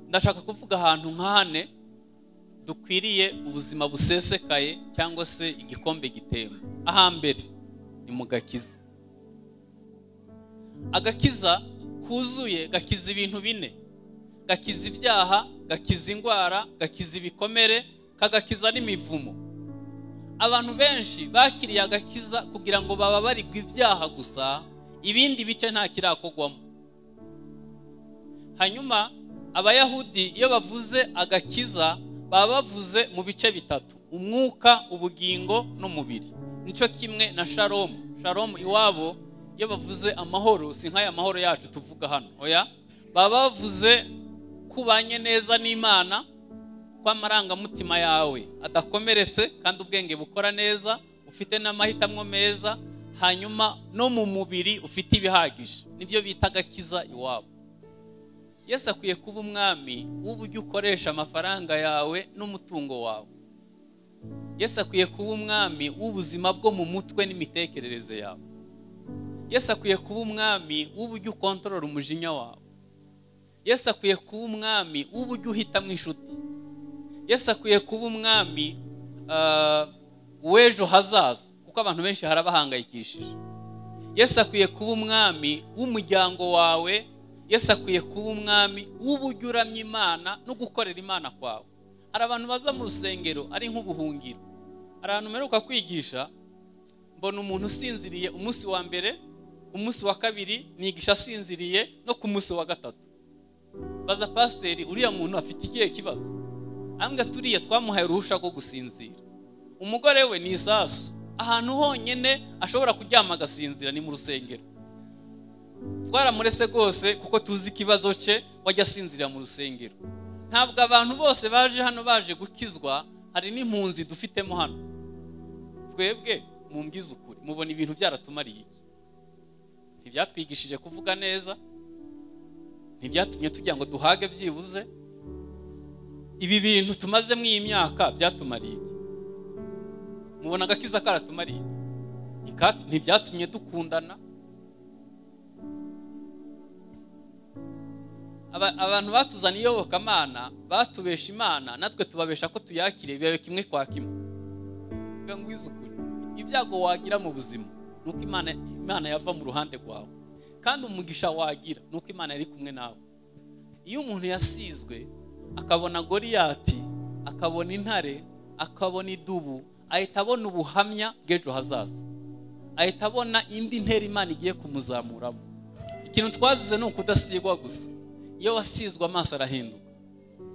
ndashaka kuvuga ahantu nk'ahane dukwiriye ubuzima busesekaye cyangwa se igikombe gitemba ahambere ni mu gakiza agakiza kuzuye gakiza ibintu bine gakiza ibyaha gakiza indwara gakiza ibikomere kagakiza n'imivumo abantu benshi bakiriye agakiza kugira ngo bababarirwe ibyaha gusa ibindi bice nta kirakogwamo hanyuma abayahudi iyo bavuze agakiza baba bavuze mu bice bitatu umwuka ubugingo n'umubiri nicyo kimwe na sharomu sharomu iwabo iyo bavuze amahoro si nk'aya mahoro yacu tuvuga hano oya baba bavuze kubanye neza n'imana ko amarangamutima yawe adakomeretse kandi ubwenge bukora neza ufite n'amahitamo meza hanyuma no mu mubiri ufite ibihagije nibyo bita agakiza iwabo yesi akwiye kuba umwami w'uburyo ukoresha amafaranga yawe n'umutungo wawe yesi akwiye kuba umwami w'ubuzima bwo mu mutwe n'imitekerereze yawe Yesu akwiye kuba umwami w'uburyo ukontorora umujinya wawe Yesu akwiye kuba umwami w'uburyo uhitamo inshuti Yesu akwiye kuba umwami w'ejo hazaza kuko abantu benshi harabahangayikishije Yesu akwiye kuba umwami w'umuryango wawe Yesu akwiye kuba umwami w'uburyo uramya imana no gukorera imana kwawe hari abantu baza mu rusengero ari nk'ubuhungiro hari ahantu mperuka kwigisha mbona umuntu usinziriye umunsi wa mbere umunsi wa kabiri nigisha asinziriye no ku munsi wa gatatu baza pasiteri uriya muntu afite ikihe kibazo ahambwe turiya twamuhaye uruhusha rwo gusinzira umugore we ni isasu ahantu honyine ashobora kuryama agasinzira ni mu rusengero twaramurese rwose kuko tuzi ikibazo cye wajya asinzirira mu rusengero ntabwo abantu bose baje hano baje gukizwa hari n'impunzi dufitemo hano twebwe mumbwize ukuri mubona ibintu byaratumariye iki ntibyatwigishije kuvuga neza ntibyatumye tugira ngo duhage byibuze ibi bintu tumazemo iyi myaka byatumariye iki mubona agakiza karatumariye iki ntibyatumye dukundana abantu batuzana iyobokamana batubesha imana natwe tubabesha ko tuyakiriye bibaye kimwe kwa kimwe ngwize ukuri ibyago wagira mu buzima ni uko imana yava mu ruhande rwawe kandi umugisha wagira ni uko imana yari kumwe nawe iyo umuntu yasizwe akabona goriyati akabona intare akabona idubu ahita abona ubuhamya bw'ejo hazaza ahita abona indi ntera imana igiye kumuzamuramo ikintu twazize ni ukudasigwa gusa iyo wasizwe amaso arahinduka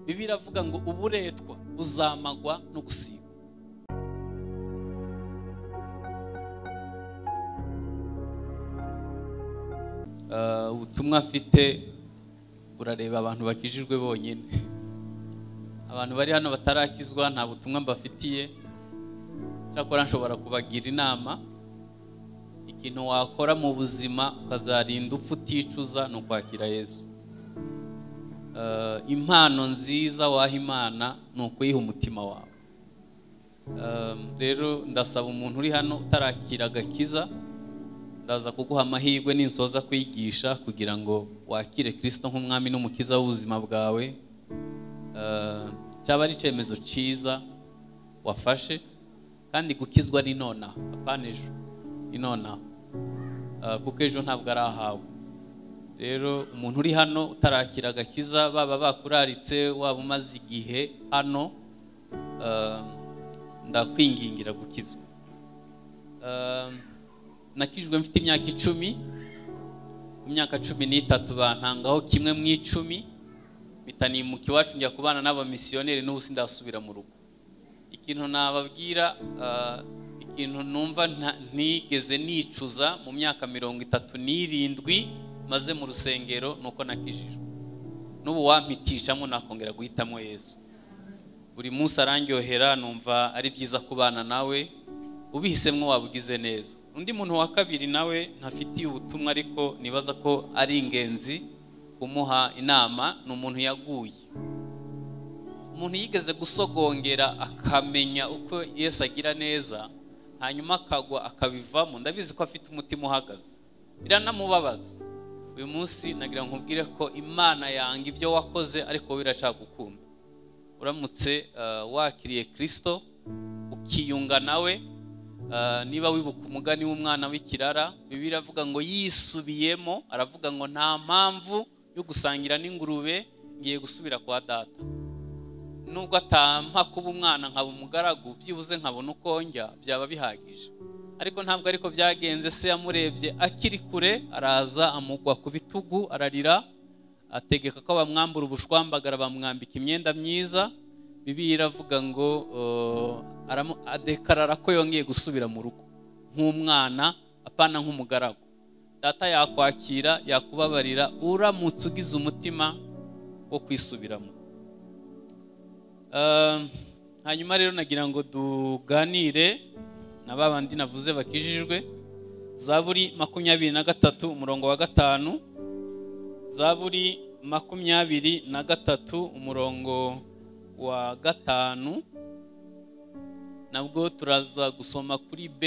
bibi iravuga ngo uburetwa buzamagwa no gusigwa ubutumwa mfite urareba abantu bakijijwe bonyine abantu bari hano batarakizwa nta butumwa mbafitiye cyakora nshobora kubagira inama ikintu wakora mu buzima ukazarinda upfa uticuza ni ukwakira yesu impano nziza waha imana ni ukuyiha umutima wawe rero ndasaba umuntu uri hano utarakira agakiza ndaza kuguha amahirwe ninsoza kwigisha kugira ngo wakire kirisito nk'umwami n'umukiza w'ubuzima bwawe cyaba ari icyemezo cyiza wafashe kandi gukizwa ni nonaha apana ejo ni nonaha kuko ejo ntabwo ari ahawe rero umuntu uri hano utarakira agakiza baba bakuraritse waba umaze igihe hano ndakwingingira gukizwa nakijwe mfite imyaka icumi mu myaka cumi n'itatu bantangaho kimwe mu icumi mpita nimuka iwacu njya kubana n'abamisiyoneri n'ubu sindasubira mu rugo ikintu nababwira ikintu numva ntigeze nicuza mu myaka mirongo itatu n'irindwi maze mu rusengero ni uko nakijijwe n'ubu wampitisha nakongera guhitamo yesu buri munsi arangyohera numva ari byiza kubana nawe ubihisemo waba ugize neza undi muntu wa kabiri nawe ntafitiye ubutumwa ariko nibaza ko ari ingenzi kumuha inama ni umuntu yaguye umuntu yigeze gusogongera akamenya uko Yesu agira neza hanyuma akagwa akabivamo ndabizi ko afite umutima uhagaze biranamubabaza uyu munsi nagira ngo nkubwire ko imana yanga ibyo wakoze ariko wowe irashaka gukunda uramutse eh, wakiriye kirisito ukiyunga nawe eh, niba wibuka umugani w'umwana w'ikirara bibiliya iravuga ngo yisubiyemo aravuga ngo nta mpamvu yo gusangira n'ingurube ngiye gusubira kwa data nubwo atampa kuba umwana nkaba umugaragu byibuze nkabona uko njya byaba bihagije ariko ntabwo ariko byagenze se yamurebye akiri kure araza amugwa ku bitugu ararira ategeka ko bamwambura ubushwambagara bamwambika imyenda myiza bibi iravuga ngo eh, aramu- adekarara ko yongeye gusubira mu rugo nk'umwana apana nk'umugaragu data yakwakira yakubabarira uramutse ugize umutima wo kwisubiramo Um, hanyuma rero nagira ngo tuganire na ba bandi navuze bakijijwe zaburi makumyabiri na gatatu umurongo wa gatanu zaburi makumyabiri na gatatu umurongo wa gatanu nabwo turaza gusoma kuri b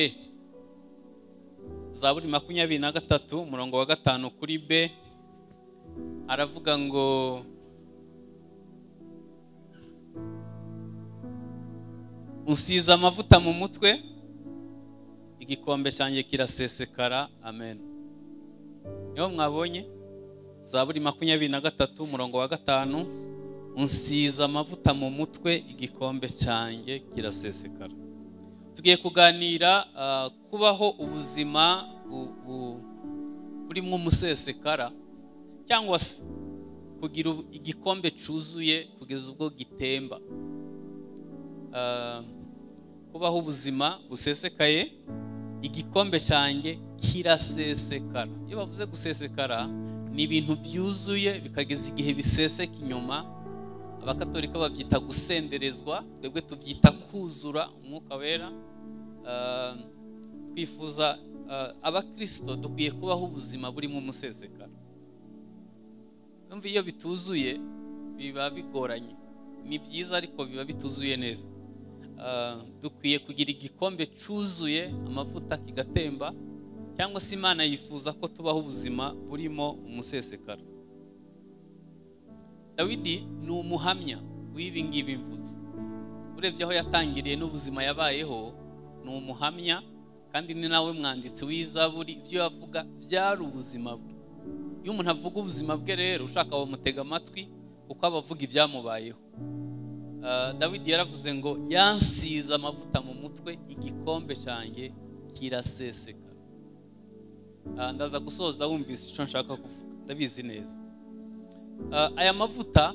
zaburi makumyabiri na gatatu umurongo wa gatanu kuri b aravuga ngo unsize amavuta mu mutwe igikombe cyanjye kirasesekara amen niho mwabonye zaburi makumyabiri na gatatu umurongo wa gatanu unsize amavuta mu mutwe igikombe cyanjye kirasesekara tugiye kuganira ah, kubaho ubuzima bu- bu- burimo umusesekara cyangwa se kugira ubu- igikombe cyuzuye kugeza ubwo gitemba Ah, kubaho ubuzima busesekaye igikombe cyanjye kirasesekara iyo bavuze gusesekara ni ibintu byuzuye bikageza igihe biseseka inyuma abakatolika babyita gusenderezwa twebwe tubyita kuzura umwuka wera Ah, twifuza ah, abakirisito dukwiye kubaho ubuzima burimo umusesekara Yumva iyo bituzuye biba bigoranye ni byiza ariko biba bituzuye neza Ah, dukwiye kugira igikombe cyuzuye amavuta kigatemba cyangwa se imana yifuza ko tubaho ubuzima burimo umusesekara dawidi ni umuhamya w'ibi ngibi mvuze urebye aho yatangiriye n'ubuzima yabayeho ni umuhamya kandi ni nawe mwanditsi w'izaburi ibyo yavuga byari ubuzima bwe iyo umuntu avuga ubuzima bwe rero ushaka bamutega amatwi kuko aba avuga ibyamubayeho Ah, dawidi yaravuze ngo yansize amavuta mu mutwe igikombe cyanjye kiraseseka Ah, ndaza gusoza wumvise icyo nshaka kuvuga ndabizi neza Ah, aya mavuta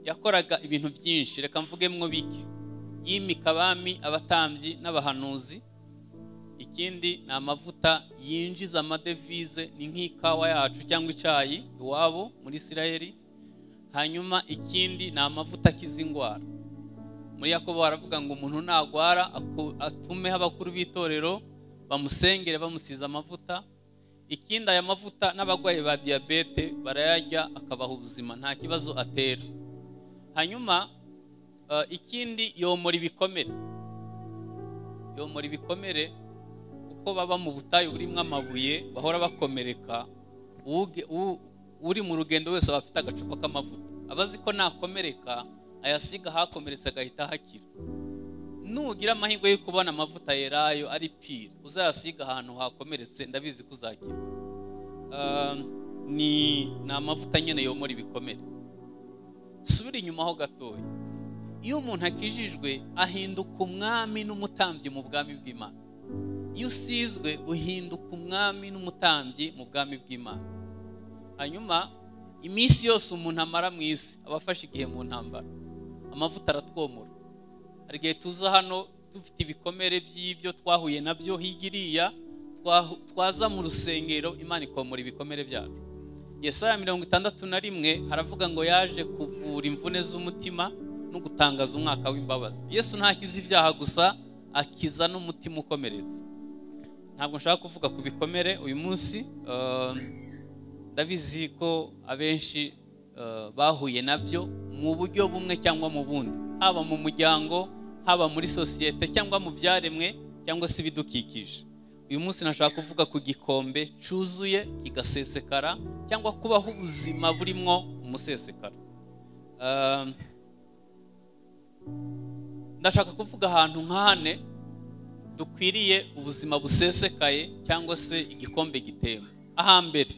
yakoraga ibintu byinshi reka mvuge mwo bike yimika abami abatambyi n'abahanuzi ikindi ni amavuta yinjiza amadevize ni nk'ikawa yacu cyangwa icyayi iwabo muri isirayeli hanyuma ikindi ni amavuta akiza indwara muri yakobo baravuga ngo umuntu nagwara aku- atumeho abakuru b'itorero bamusengere bamusize amavuta ikindi aya mavuta n'abarwayi ba diyabete barayarya akabaha ubuzima nta kibazo atera hanyuma eh, ikindi yomora ibikomere yomora ibikomere kuko baba mu butayu burimo amabuye bahora bakomereka Uge- u- uri mu rugendo wese aba afite agacupa k'amavuta aba azi ko nakomereka ayasiga ahakomeretse agahita hakira nugira amahirwe yo kubona amavuta yerayo ari pire uzayasiga ahantu hakomeretse ndabizi ko uzakira Ah, ni ni amavuta nyine yomora ibikomere subira inyuma ho gatoya iyo umuntu akijijwe ahinduka umwami n'umutambyi mu bwami bw'imana iyo usizwe uhinduka umwami n'umutambyi mu bwami bw'imana hanyuma iminsi yose umuntu amara mu isi aba afashe igihe mu ntambara amavuta aratwomora hari igihe tuza hano dufite ibikomere by'ibyo twahuye nabyo hirya iriya twahu- twaza mu rusengero imana ikomora ibikomere byacu yesaya mirongo itandatu na rimwe haravuga ngo yaje kuvura imvune z'umutima no gutangaza umwaka w'imbabazi yesu ntakiza ibyaha gusa akiza n'umutima ukomeretse ntabwo nshaka kuvuga ku bikomere uyu munsi um, ndabizi ko abenshi uh, bahuye nabyo mu buryo bumwe cyangwa mu bundi haba mu muryango haba muri sosiyete cyangwa mu byaremwe cyangwa se ibidukikije uyu munsi nashaka kuvuga ku gikombe cyuzuye kigasesekara cyangwa kubaho ubuzima burimo umusesekara Um, ndashaka kuvuga ahantu nk'ahane dukwiriye ubuzima busesekaye cyangwa se igikombe gitemba ahambere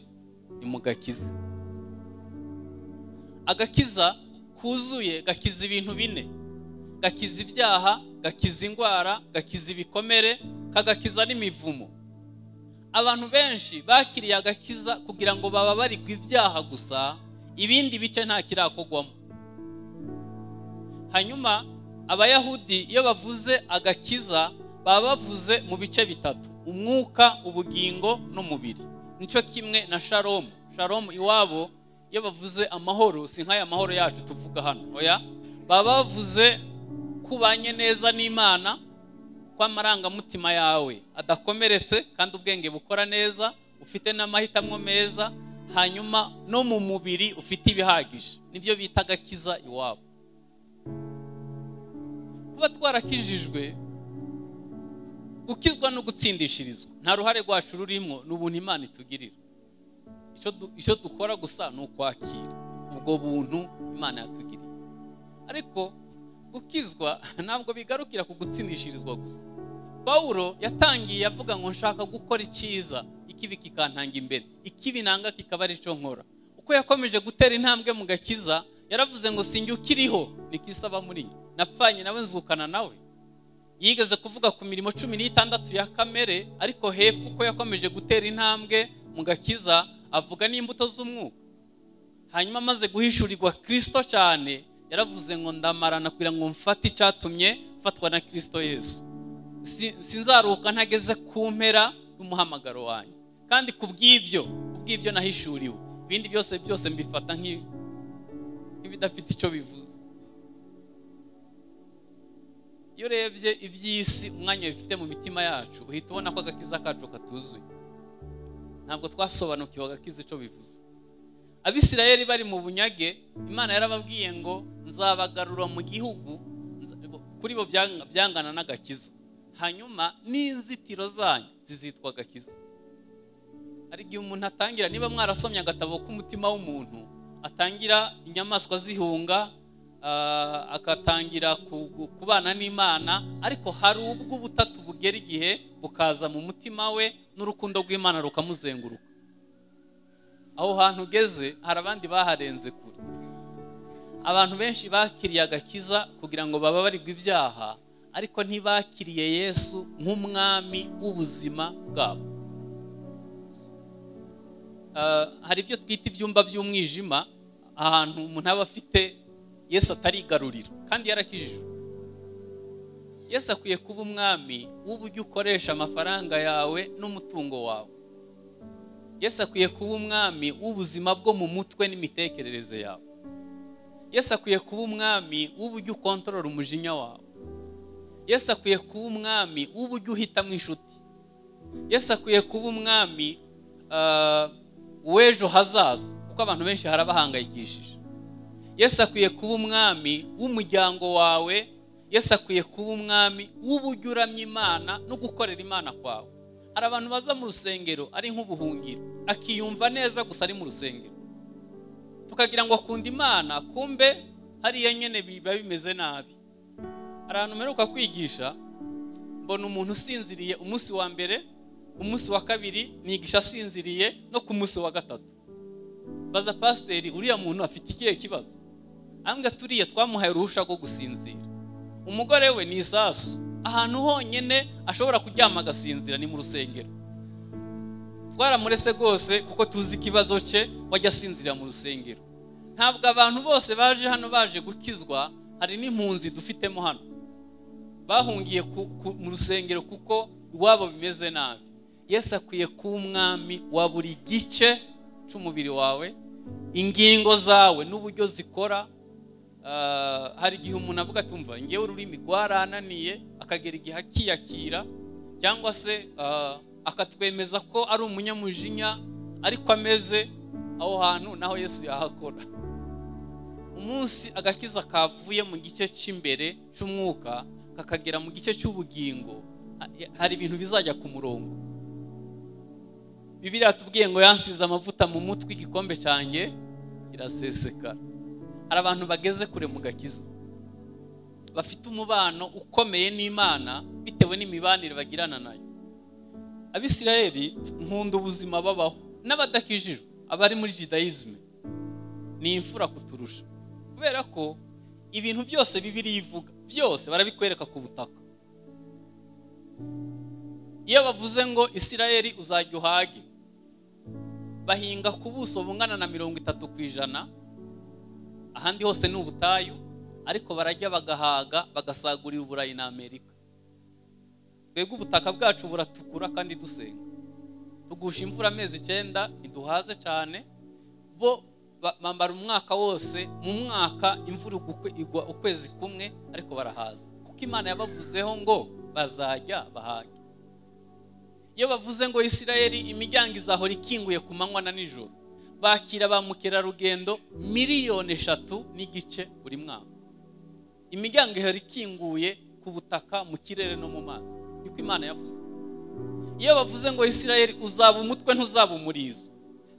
ni mu gakiza agakiza kuzuye gakiza ibintu bine gakiza ibyaha gakiza indwara gakiza ibikomere kagakiza n'imivumo abantu benshi bakiriye agakiza kugira ngo bababarirwe ibyaha gusa ibindi bice nta kirakogwamo hanyuma abayahudi iyo bavuze agakiza baba bavuze mu bice bitatu umwuka ubugingo n'umubiri nicyo kimwe na sharomu sharomu iwabo iyo bavuze amahoro si nk'aya mahoro yacu tuvuga hano oya baba bavuze kubanye neza n'imana ko amarangamutima yawe adakomeretse kandi ubwenge bukora neza ufite n'amahitamo meza hanyuma no mu mubiri ufite ibihagije nibyo bita agakiza iwabo kuba twarakijijwe gukizwa no gutsindishirizwa nta ruhare rwacu rurimo ni ubuntu imana itugirira icyo dukora gusa ni ukwakira ubwo buntu imana yatugiriye ariko gukizwa ntabwo bigarukira ku gutsindishirizwa gusa pawulo yatangiye avuga ngo nshaka gukora icyiza ikibi kikantanga imbere ikibi nanga kikaba ari cyo nkora uko yakomeje gutera intambwe mu gakiza yaravuze ngo sinjye ukiriho nikisaba muri njye napfanye nawe nzukana nawe yigeze kuvuga ku mirimo cumi n'itandatu ya kamere ariko hepfo uko yakomeje gutera intambwe mu gakiza avuga n'imbuto z'umwuka hanyuma amaze guhishurirwa kirisito cyane yaravuze ngo ndamarana kugira ngo mfate icyatumye mfatwa na kirisito yesu sinzaruhuka ntageze ku mpera y'umuhamagaro wanjye kandi ku bw'ibyo ku bw'ibyo nahishuriwe ibindi byose byose mbifata nk'ibidafite icyo bivuze iyo urebye iby'isi umwanya bifite mu mitima yacu uhita ubona ko agakiza kacu katuzuye ntabwo twasobanukiwe agakiza icyo bivuze abisirayeli bari mu bunyage imana yarababwiye ngo nzabagarura mu gihugu kuri bo byangana n'agakiza hanyuma n'inzitiro zanyu zizitwa agakiza hari igihe umuntu atangira niba mwarasomye agatabo k'umutima w'umuntu atangira inyamaswa zihunga agatangira kubana n'imana ariko hari ubwo ubutatu bugera igihe bukaza mu mutima we n'urukundo rw'imana rukamuzenguruka aho hantu ugeze hari abandi baharenze kure abantu benshi bakiriye agakiza kugira ngo baba barirwe ibyaha ariko ntibakiriye yesu nk'umwami w'ubuzima bwabo hari ibyo twita ibyumba by'umwijima ahantu umuntu aba afite yesu atarigarurira kandi yarakijijwe yesu akwiye kuba umwami w'uburyo ukoresha amafaranga yawe n'umutungo wawe yesu akwiye kuba umwami w'ubuzima bwo mu mutwe n'imitekerereze yawe yesu akwiye kuba umwami w'uburyo ukontorora umujinya wawe yesu akwiye kuba umwami w'uburyo uhitamo inshuti yesu akwiye kuba umwami w'ejo hazaza kuko abantu benshi harabahangayikishije yesu akwiye kuba umwami w'umuryango wawe yesu akwiye kuba umwami w'uburyo uramya imana no gukorera imana kwawe hari abantu baza mu rusengero ari nk'ubuhungiro akiyumva neza gusa ari mu rusengero tukagira ngo akunda imana kumbe hariya nyine biba bimeze nabi hari ahantu mperuka kwigisha mbona umuntu usinziriye umunsi wa mbere umunsi wa kabiri nigisha asinziriye no ku munsi wa gatatu baza pasiteri uriya muntu afite ikihe kibazo ahambwa turiya twamuhaye uruhusha rwo gusinzira umugore we ni isasu ahantu honyine ashobora kuryama agasinzira ni mu rusengero twaramurese rwose kuko tuzi ikibazo cye wajya asinzira mu rusengero ntabwo abantu bose baje hano baje gukizwa hari n'impunzi dufitemo hano bahungiye mu rusengero kuko iwabo bimeze nabi yesu akwiye kuba umwami wa buri gice cy'umubiri wawe ingingo zawe n'uburyo zikora hari igihe umuntu avuga atumva ngewe ururimi rwarananiye akagera igihe akiyakira cyangwa se akatwemeza ko ari umunyamujinya ariko ameze aho hantu naho yesu yahakora umunsi agakiza kavuye mu gice cy'imbere cy'umwuka kakagera mu gice cy'ubugingo hari ibintu bizajya ku murongo bibiriya tubwiye ngo yansize amavuta mu mutwe igikombe cyanjye kirasesekara hari abantu bageze kure mu gakiza bafite umubano ukomeye n'imana bitewe n'imibanire bagirana nayo abisirayeli nkunda ubuzima babaho n'abadakijijwe abari muri jidayizme ni imfura kuturusha kubera ko ibintu byose bibiriya ivuga byose barabikwereka ku butaka iyo bavuze ngo isirayeli uzajya uhage bahinga ku buso bungana na mirongo itatu ku ijana ahandi hose ni ubutayu ariko barajya bagahaga bagasagurira uburayi na amerika twebwe ubutaka bwacu buratukura kandi dusenga tugusha imvura amezi icyenda ntiduhaze cyane bo bambara umwaka wose mu mwaka imvura igwa ukwezi kumwe ariko barahaza kuko imana yabavuzeho ngo bazajya bahage iyo bavuze ngo isirayeli imiryango izahora ikinguye ku manywa na nijoro bakira ba mukerarugendo miliyoni eshatu n'igice buri mwaka imiryango ihora ikinguye ku butaka mu kirere no mu mazi niko imana yavuze iyo bavuze ngo isirayeli uzaba umutwe ntuzaba umurizo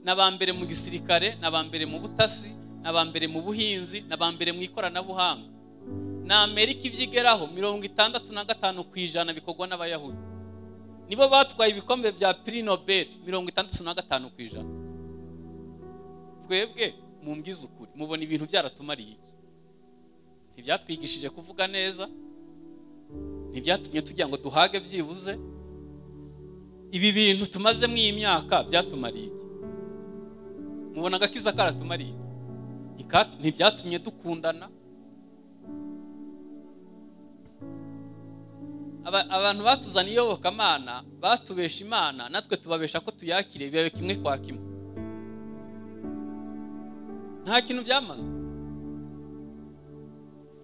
n'aba mbere mu gisirikare n'aba mbere mu butasi n'aba mbere mu buhinzi n'aba mbere mu ikoranabuhanga na amerika ibyigeraho mirongo itandatu na gatanu ku ijana bikorwa n'abayahudi nibo batwaye ibikombe bya piri nobel mirongo itandatu na gatanu ku ijana twebwe mbwize ukuri mubona ibintu byaratumariye iki ntibyatwigishije kuvuga neza ntibyatumye tugira ngo duhage byibuze ibi bintu tumazemo iyi myaka byatumariye iki mubona agakiza karatumariye iki ntibyatumye dukundana abantu batuzaniye iyobokamana batubesha imana natwe tubabesha ko tuyakire bibaye kimwe kwa kimwe nta kintu byamaze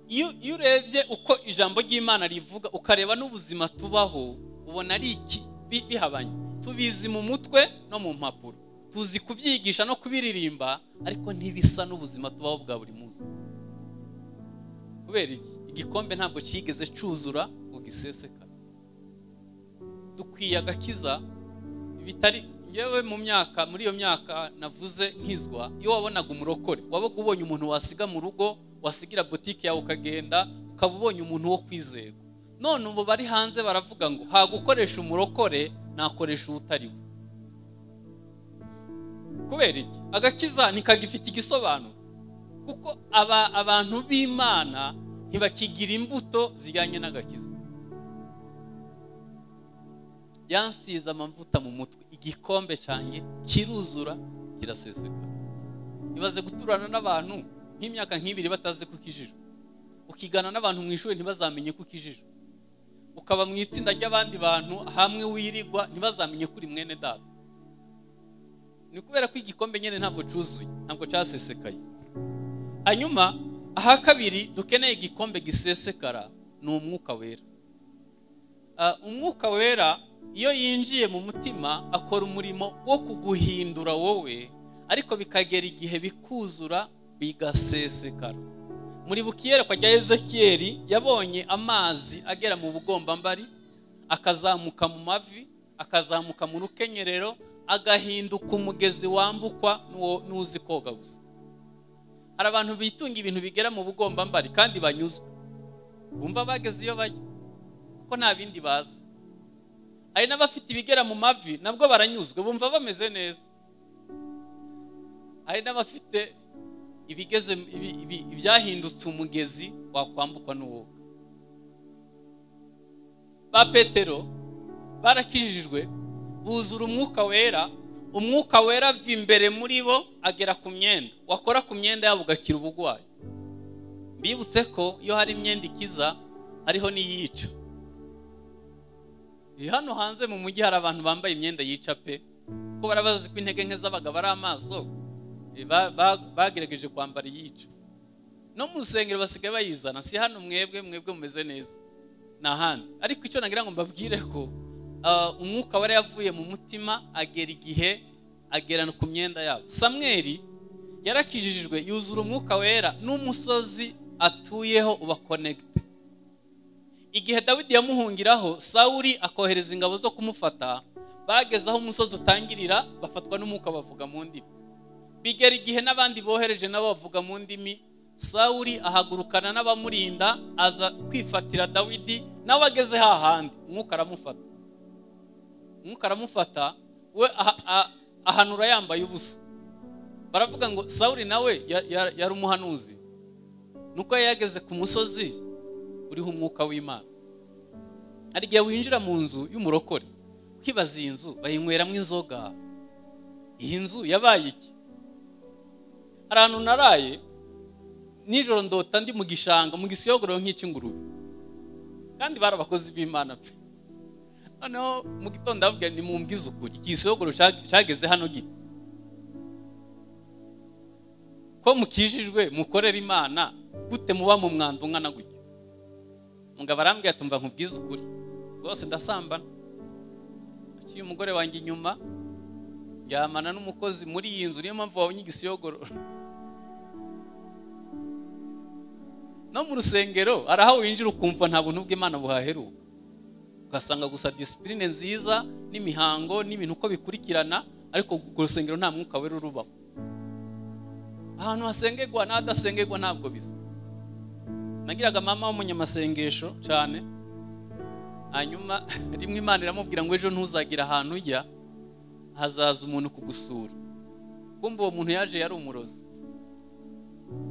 iyo urebye uko ijambo ry'imana rivuga ukareba n'ubuzima tubaho ubona ari iki bihabanye tubizi mu mutwe no mu mpapuro tuzi kubyigisha no kubiririmba ariko ntibisa n'ubuzima tubaho bwa buri munsi kubera iki igikombe ntabwo cyigeze cyuzura gisesekara dukwiye agakiza bitari yewe mu myaka muri iyo myaka navuze nkizwa iyo wabonaga umurokore wabaga ubonye umuntu wasiga mu rugo wasigira butike yawe ukagenda ukaba ubonye umuntu wo kwizerwa none ubu bari hanze baravuga ngo hagukoresha umurokore nakoresha utari we kubera iki agakiza ntikagifite igisobanuro kuko abantu b'imana ntibakigira imbuto zijyanye n'agakiza yansize amavuta mu mutwe igikombe cyanjye kiruzura kiraseseka ibaze guturana n'abantu nk'imyaka nk'ibiri batazi ko ukijijwe ukigana n'abantu mu ishuri ntibazamenye ko ukijijwe ukaba mu itsinda ry'abandi bantu hamwe wirigwa ntibazamenye ko uri mwene data ni kubera ko igikombe nyine ntabwo cyuzuye ntabwo cyasesekaye hanyuma aha kabiri dukeneye igikombe gisesekara ni umwuka wera umwuka wera iyo yinjiye mu mutima akora umurimo wo kuguhindura wowe ariko bikagera igihe bikuzura bigasesekara muri bukiyerekwa rya ezekiyeri yabonye amazi agera mu bugombambari akazamuka mu mavi akazamuka mu rukenyerero agahinduka umugezi wambukwa n'uzi koga gusa hari abantu bitunga ibintu bigera mu bugombambari kandi banyuzwe bumva bageze iyo bajya kuko nta bindi bazi hari n'abafite ibigera mu mavi nabwo baranyuzwe bumva bameze neza hari n'abafite ibigeze ibyahindutse umugezi wakwambukwa n'uwo ba petero barakijijwe buzura umwuka wera umwuka wera ava imbere muri bo agera ku myenda wakora ku myenda yabo ugakira ubugwayi bibutse ko iyo hari imyenda ikiza hariho n'iyica hano hanze mu mujyi hari abantu bambaye imyenda yica pe ko barabazi ko intege nke z'abagabo ari amaso bagerageje kwambara iyica no mu rusengero basigaye bayizana si hano mwebwe mwebwe mumeze neza ni ahandi ariko icyo nagira ngo mbabwire ko umwuka wari yavuye mu mutima agera igihe agera ku myenda yabo samweri yarakijijwe yuzura umwuka wera n'umusozi atuyeho uba konegite igihe dawidi yamuhungiraho sawuri akohereza ingabo zo kumufata bageze aho umusozi utangirira bafatwa n'umwuka bavuga mu ndimi bigera igihe n'abandi bohereje nabo bavuga mu ndimi sawuri ahagurukana n'abamurinda aza kwifatira dawidi nawe ageze hahandi umwuka aramufata umwuka aramufata we aha- a- ahanura yambaye ubusa baravuga ngo sawuri nawe ya- ya- yari umuhanuzi nuko yari yageze ku musozi uriho umwuka w'imana hari igihe winjira mu nzu y'umurokore ukibaza iyi nzu bayinyweramo inzoga iyi nzu yabaye iki hari ahantu naraye nijoro ndota ndi mu gishanga mu gisiyogorero nk'icy'ingurube kandi bari abakozi b'imana pe noneho mu gitondo ndavuga ni mumbwize ukuri iki gisiyogorero cya- cyageze hano gito ko mukijijwe mukorera imana gute muba mu mwanda ungana gutya mugabo arambwira ati mva nkubwize ukuri rwose ndasambana naciye umugore wanjye inyuma ndyamana n'umukozi muri iyi nzu niyo mpamvu wabonye igisiyogororo no mu rusengero hari aho winjira ukumva nta buntu bw'imana buhaheruka ugasanga gusa disipurine nziza n'imihango n'ibintu uko bikurikirana ariko ku rusengero nta mwuka wera urubamo ahantu hasengerwa n'ahadasengerwa ntabwo bisa nagiraga mama w'umunyamasengesho cyane hanyuma rimwe imana iramubwira ngo ejo ntuzagire ahantu ujya hazaza umuntu kugusura kumva uwo muntu yaje yari umurozi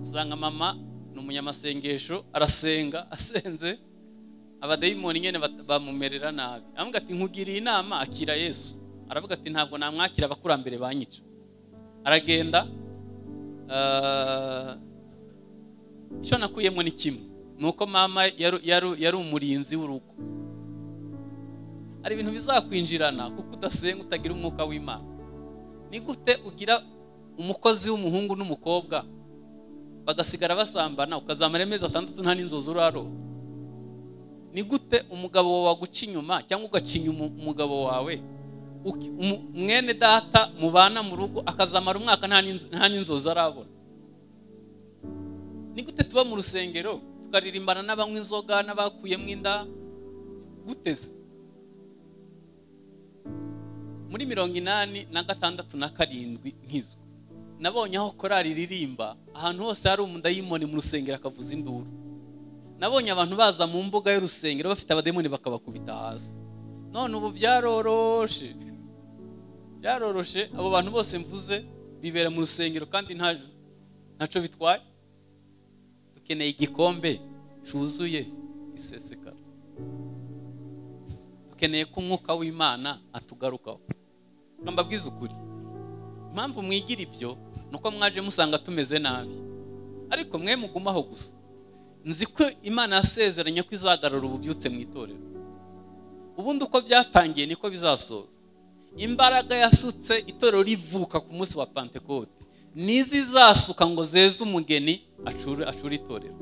usanga mama ni umunyamasengesho arasenga asenze abadayimoni nyine bat- bamumerera nabi aramubwira ati nkugiriye inama akira yesu aravuga ati ntabwo namwakira abakurambere banyica aragenda ah, icyo nakuyemo ni kimwe ni uko mama yari- yari yari umurinzi w'urugo hari ibintu bizakwinjirana kuko udasenga utagira umwuka w'imana ni gute ugira umukozi w'umuhungu n'umukobwa bagasigara basambana ukazamara amezi atandatu nta n'inzozi uraro ni gute umugabo wawe waguca inyuma cyangwa ugacinya umu- umugabo wawe uki- umu- mwene data mubana mu rugo akazamara umwaka nta n'inzo- nta n'inzozi arabona ni gute tuba mu rusengero tukaririmbana n'abanywa inzoga n'abakuyemo inda gute se muri mirongo inani na gatandatu na karindwi nkizwe nabonye aho korari ririmba ahantu hose hari umudayimoni mu rusengero akavuza induru nabonye abantu baza mu mbuga y'urusengero bafite abadayimoni bakabakubita hasi none ubu byaroroshe byaroroshe abo bantu bose mvuze bibera mu rusengero kandi nta ntacyo bitwaye dukeneye igikombe cyuzuye gisesekara dukeneye ko umwuka w'imana atugarukaho ngamba bwiza ukuri impamvu mwigira ibyo ni uko mwaje musanga tumeze nabi ariko mwe mugumaho gusa nzi ko imana yasezeranye ko izagarura ububyutse mu itorero ubundi uko byatangiye niko bizasoza imbaraga yasutse itorero rivuka ku munsi wa pantekote n'izizasuka ngo zeze umugeni acure acure itorero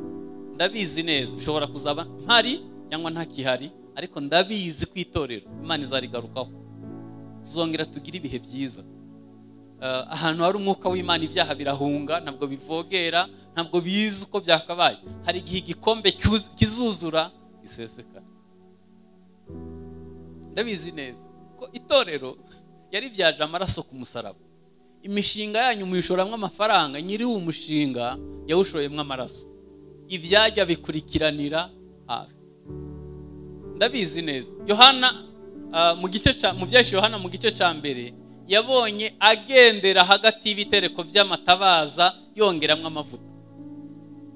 ndabizi neza bishobora kuzaba mpari cyangwa ntakihari ariko ndabizi ku itorero imana izarigarukaho tuzongera tugire ibihe byiza Eh, ahantu hari umwuka w'imana ibyaha birahunga ntabwo bivogera ntabwo bizi uko byakabaye hari igihe igikombe cyuz- kizuzura gisesekara ndabizi neza ko itorero yaribyaje amaraso ku musaraba imishinga yanyu muyishoramo amafaranga nyiri uwo mushinga yawushoyemo amaraso ibyajya bikurikiranira hafi ndabizi neza yohana ah, mu gice cya- mu byahise yohana mu gice cya mbere yabonye agendera hagati y'ibitereko by'amatabaza yongeramo amavuta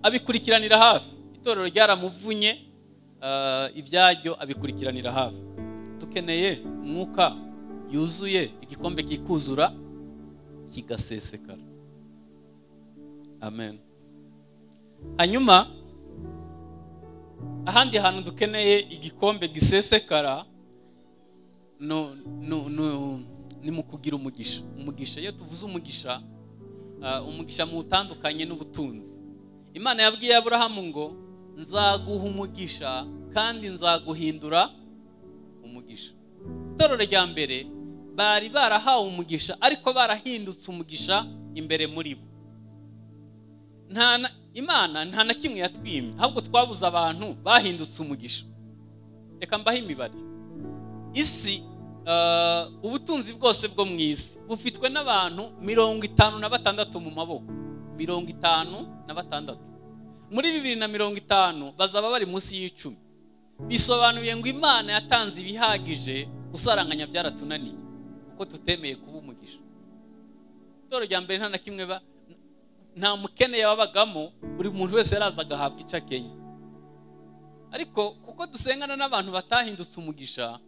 abikurikiranira hafi itorero ryaramuvunye ah, ibyaryo abikurikiranira hafi dukeneye umwuka yuzuye igikombe kikuzura kigasesekara amen hanyuma ahandi hantu dukeneye igikombe gisesekara no, no, no, ni mu kugira umugisha umugisha iyo tuvuze umugisha ah, umugisha mu utandukanye n'ubutunzi imana yabwiye aburahamu ngo nzaguha umugisha kandi nzaguhindura umugisha itorero rya mbere bari barahawe umugisha ariko barahindutse umugisha imbere muri bo nta na- imana nta na kimwe yatwimye ahubwo twabuze abantu bahindutse umugisha reka mbaho imibare isi eh, ubutunzi bwose bwo mu isi bufitwe n'abantu mirongo itanu na batandatu mu maboko mirongo itanu na batandatu muri bibiri na mirongo itanu bazaba bari munsi y'icumi bisobanuye ngo imana yatanze ibihagije gusaranganya byaratunaniye kuko tutemeye kuba umugisha itoro rya mbere nta na kimwe ba nta mukene yababagamo buri muntu wese yaraza agahabwa icyo akenye ariko kuko dusengana n'abantu batahindutse umugisha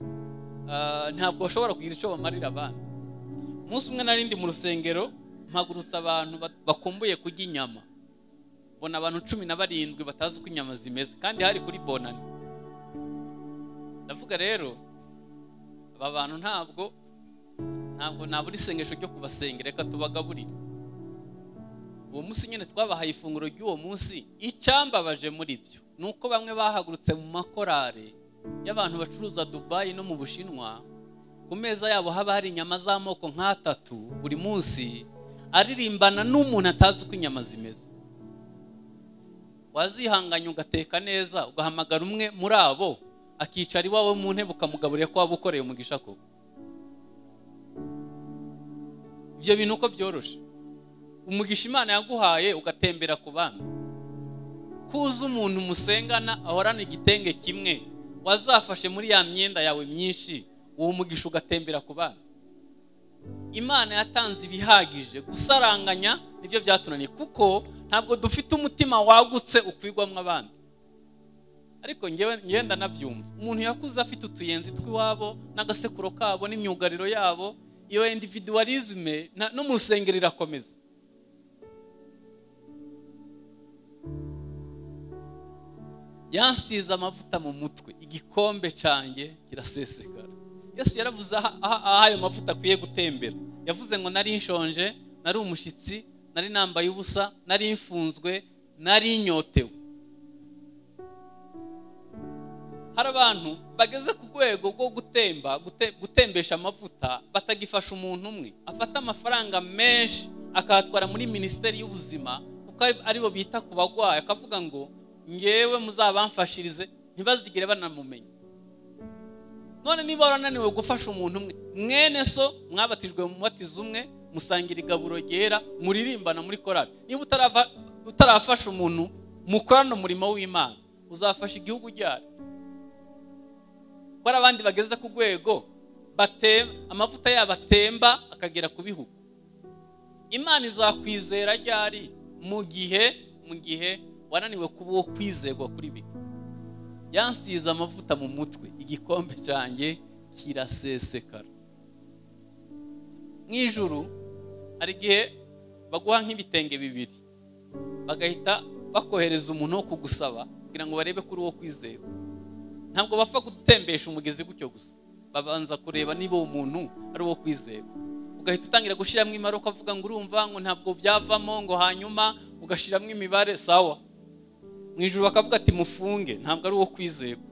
ah, ntabwo bashobora kugira icyo bamarira abandi umunsi umwe nari ndi mu rusengero mpagurutse abantu ba- bakumbuye kurya inyama mbona abantu cumi na barindwi batazi uko inyama zimeze kandi hari kuri bonani ndavuga rero aba bantu ntabwo ntabwo nabura isengesho ryo kubasengera reka tubagaburire uwo munsi nyine twabahaye ifunguro ry'uwo munsi icyambabaje muri byo ni uko bamwe bahagurutse mu makorare y'abantu bacuruza dubayi no mu bushinwa ku meza yabo haba hari inyama z'amoko nk'atatu buri munsi aririmbana n'umuntu atazi uko inyama zimeze wazihanganya ugateka neza ugahamagara umwe muri abo akicara iwawe mu ntebe ukamugaburira ko waba ukoreye umugisha koko ibyo bintu uko byoroshye umugisha imana yaguhaye ugatembera ku bandi kuza umuntu musengana ahorana igitenge kimwe wazafashe muri ya myenda yawe myinshi uwo mugisha ugatembera ku bandi imana yatanze ibihagije gusaranganya nibyo byatunaniye kuko ntabwo dufite umutima wagutse ukwigwamo abandi ariko ngewe ngenda nabyumva umuntu yakuze afite utuyenzi tw'iwabo n'agasekuro kabo n'imyugariro yabo iyo individualisme na- no mu rusengero irakomeza yansize amavuta mu mutwe igikombe cyanjye kirasesekara yesu yaravuze aha aha- aha ayo mavuta akwiye gutembera yavuze ngo nari nshonje nari umushyitsi nari nambaye ubusa nari mfunzwe nari inyotewe hari abantu bageze ku rwego rwo gutemba gute- gutembesha amavuta batagifasha umuntu umwe afata amafaranga menshi akayatwara muri minisiteri y'ubuzima kuko ari- aribo bita ku barwayi akavuga ngo ngewe muzabamfashirize ntibazigere banamumenya none niba warananiwe gufasha umuntu umwe mwene so mwabatijwe mu mubatizo umwe musangira igaburo ryera muririmbana muri korali niba utarava- utarafasha umuntu mukorana umurimo w'imana uzafasha igihugu ryari ko hari abandi bageze ku rwego bate- amavuta yabo atemba akagera ku bihugu imana izakwizera ryari mu gihe mu gihe wananiwe kuba uwo kwizerwa kuri bike yansize amavuta mu mutwe igikombe cyanjye kirasesekara mu ijuru hari igihe baguha nk'ibitenge bibiri bagahita bakohereza umuntu wo kugusaba kugira ngo barebe kuri uwo kwizerwa ntabwo bapfa gutembesha umugezi gutyo gusa babanza kureba niba uwo muntu ari uwo kwizerwa ugahita utangira gushyiramo imibare ukavuga ngo urumva ngo ntabwo byavamo ngo hanyuma ugashyiramo imibare sawa mu ijoro bakavuga ati mufunge ntabwo ari uwo kwizerwa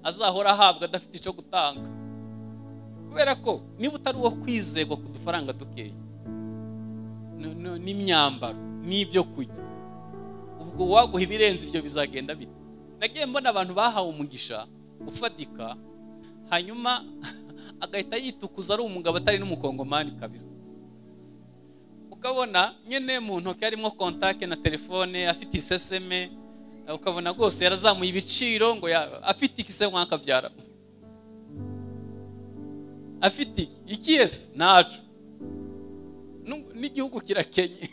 azahora ahabwa adafite icyo gutanga kubera ko niba utari uwo kwizerwa ku dufaranga dukeya no- no- n'imyambaro n'ibyo kurya ubwo uwaguha ibirenze ibyo bizagenda bite nagiye mbona abantu bahawe umugisha ufatika hanyuma agahita yitukuza ari umugabo atari n'umukongomani kabisa ukabona nyine mu ntoki harimo kontake na telefone afite iseseme ukabona rwose yarazamuye ibiciro ngo ya- afite iki se mwakabyara afite iki iki yese ntacu Nu- n'igihugu kirakenye